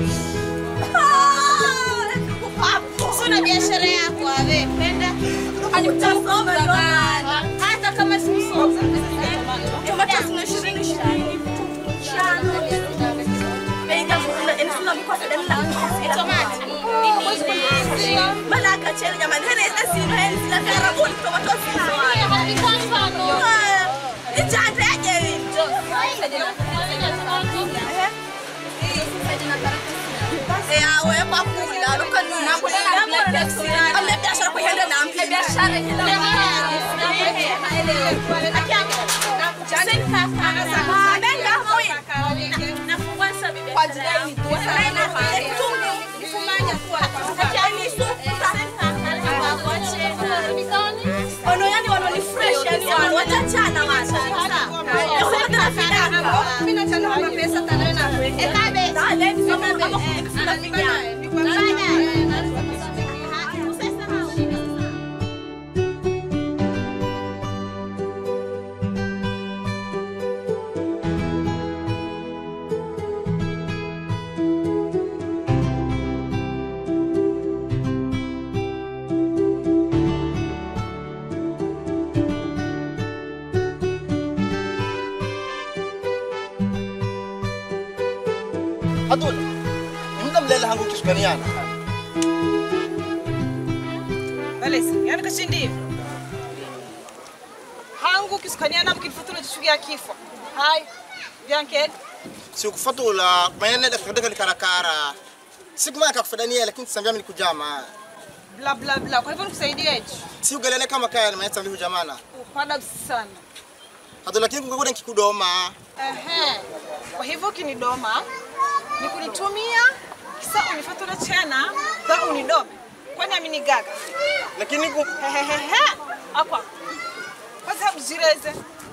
Sina biashara yako ave, penda. Anikusoma zamani. Hata kama sikusoma. Tomato zina ishirini ishirini. Malaka chele jamani, hene asino hene sila karabuni tomato zina. Ichande aje yawe kwa kula lokanuna ame biashara kuhenda na mpi biashara ono yani wano ni fresh yani wano watachana wata mina chana wana pesa tanena ekabe dale ni kama kama kufika Adul. Muda mlela hangu kisukaniana. Balesi, yani kashindi hivyo. Hangu kisukaniana mkinifutura chishugia kifo. Hai. Vyanked. Sikufatula mayene da fadaka likarakara. Sikuma kakufadania lakini sambia mimi kujama. Bla bla bla. Kwa hivyo nikusaidie hichi. Si ugalene kama kaya na mayeta mbihu jamana. Upada sana. Adul lakini kungakuda nkikudoma. Ehe. Kwa hivyo ukinidoma ni kunitumia kisa unifatula tena za unidome. Kwani amini gaga. Lakini ku hehehe. Hapa. Kwanza mjireze.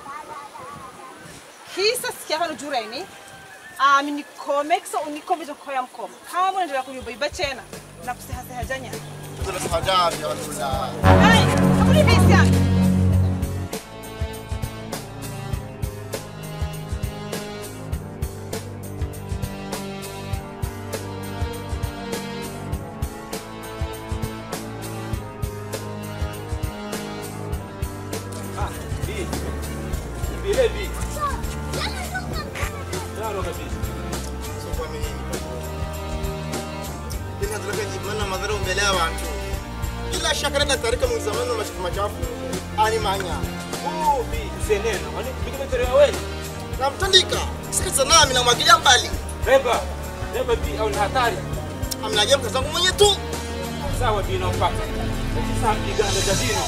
Kisa sikia hano jureni. Amini kome kisa unikome jokoya mkoma. Kama unaendelea kunyubaiba tena na kusehaseha janya. Adul sahajabi ya Adul. Hai, hakuni bisi yangu. Bile bi. Claro que sí. Lakini Adul kaji mana madhara mbele ya watu. Bila shaka nenda tarika mu zamani machafu machafu. Ani manya. Oh, bi, senena. Wani bigi metere wewe. Namtandika. Sikiliza nami na mwagilia mbali. Reba. Reba bi au ni hatari. Amnagia mkazangu mwenye tu. Sawa bi na mpaka. Lakini sasa mjiganda jadino.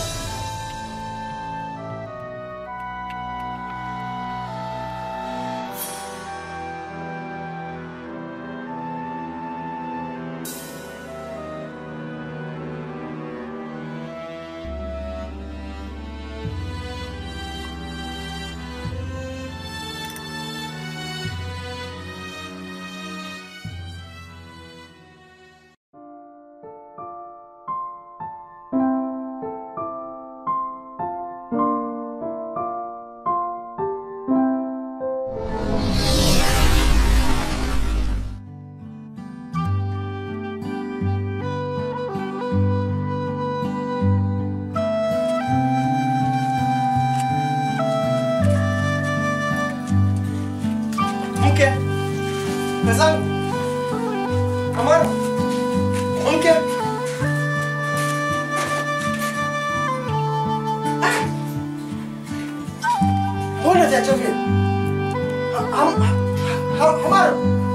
acha vile. Ha- ha- ha- Hamara.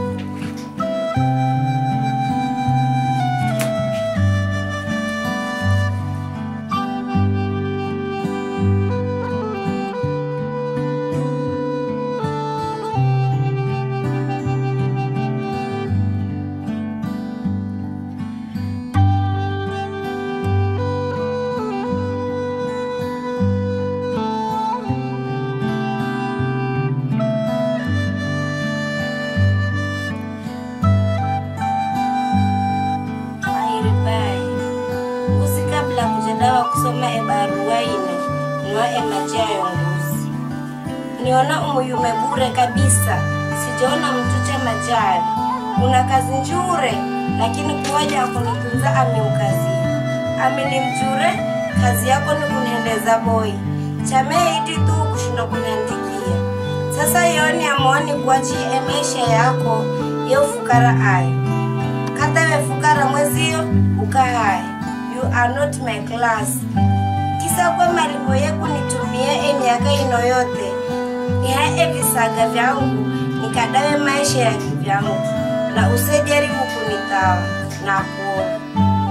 mahiribai usi kabla kujadawa kusoma ebarua ine niwa emajia yongozi niona umuyume bure kabisa sijaona mtuche majari una kazi njure lakini kuwaja akunitunza amiukazia amini mjure kazi yako ni kuniendeza boi chameiti tu kushinda kuniandikia sasa yoni amwoni kuachie maisha yako ye ufukara ayo kata we fukara mwezio ukahaya you are not my class kisa kwa malipo yeku nitumie emiaka ino yote ihae visaga vyangu nikadawe maisha ya kivyangu na usejaribu kunitawa na kuona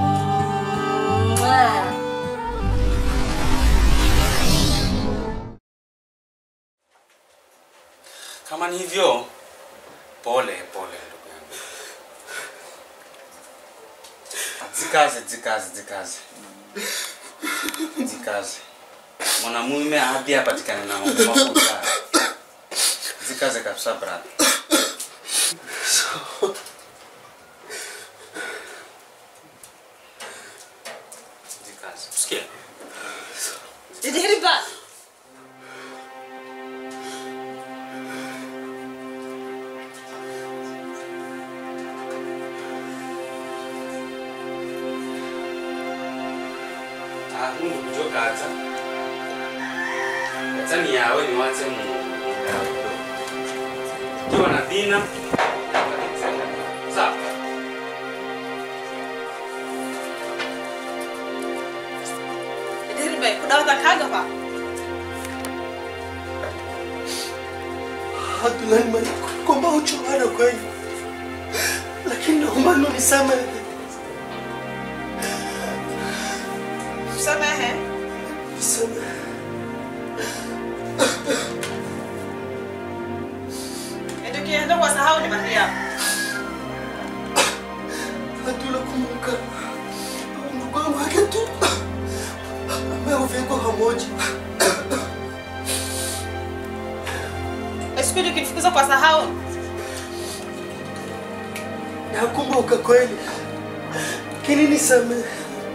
Mwah. Kama ni hivyo, pole pole ndugu yangu. Zikaze, zikaze, zikaze, zikaze. Mwanamume hadi apatikane na mambo mafuta. Zikaze kabisa brother. Zikaze. Sikia. Jidihiriba. Ah, Mungu kujoka hata. Hata ni yawe ni wache Mungu. Kiwa na dina. Sawa. Jidihiriba. Kudawata kaga pa. Abdullahi Malik, kwamba uchoana kweli, lakini naomba unisamehe. Samehe. Nisamehe. Ndio kienda kwa sahau ni Maria. Hatunakumbuka ndugu wangu wake tu ambaye uvikwa pamoja. Esipidi ukinifukuza kwa sahau. Nakumbuka kweli, lakini nisamehe.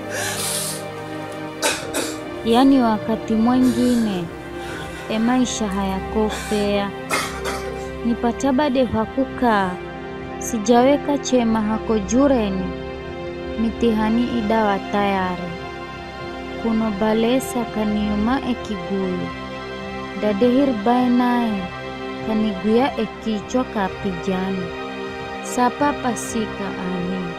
yaani wakati mwengine emaisha hayakofea nipatabade hakukaa sijaweka chema hako jureni mitihani idawa tayari kuno balesa kaniuma ekiguyu dadehir bae naye kaniguya ekichwa kapijani sapa pasika amin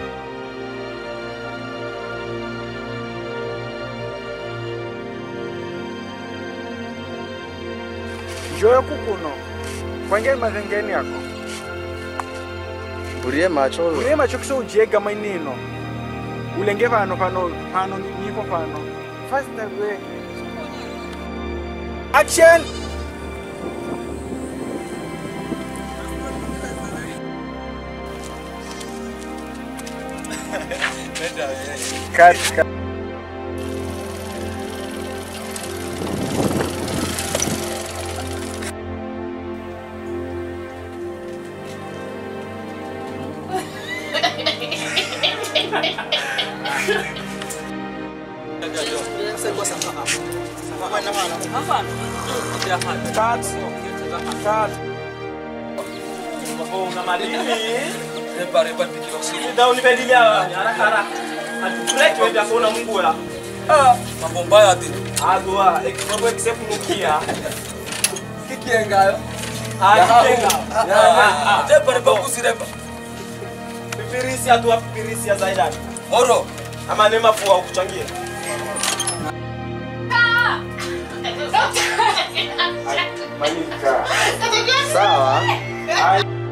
Joyo kukuno. Kwange mazengeni yako. Urie macho. Urie macho kiso ujega mainino. Ulenge pano pano pano nipo pano. First way. Action. Cut, cut. Una madini. Repa repa pikiro sini. Ndio unipedilia haraka haraka. Atukulete wewe kuona Mungu ya. Ah, mambo mbaya ati. Agua, ekimambo ekisekunukia. Kikiengayo. Ah, kikienga. Repa repa kusirepa. Pipirisi atu pipirisi ya Zaidan. Moro. Ama nema fua ukuchangia. Ah! Malika. Sawa.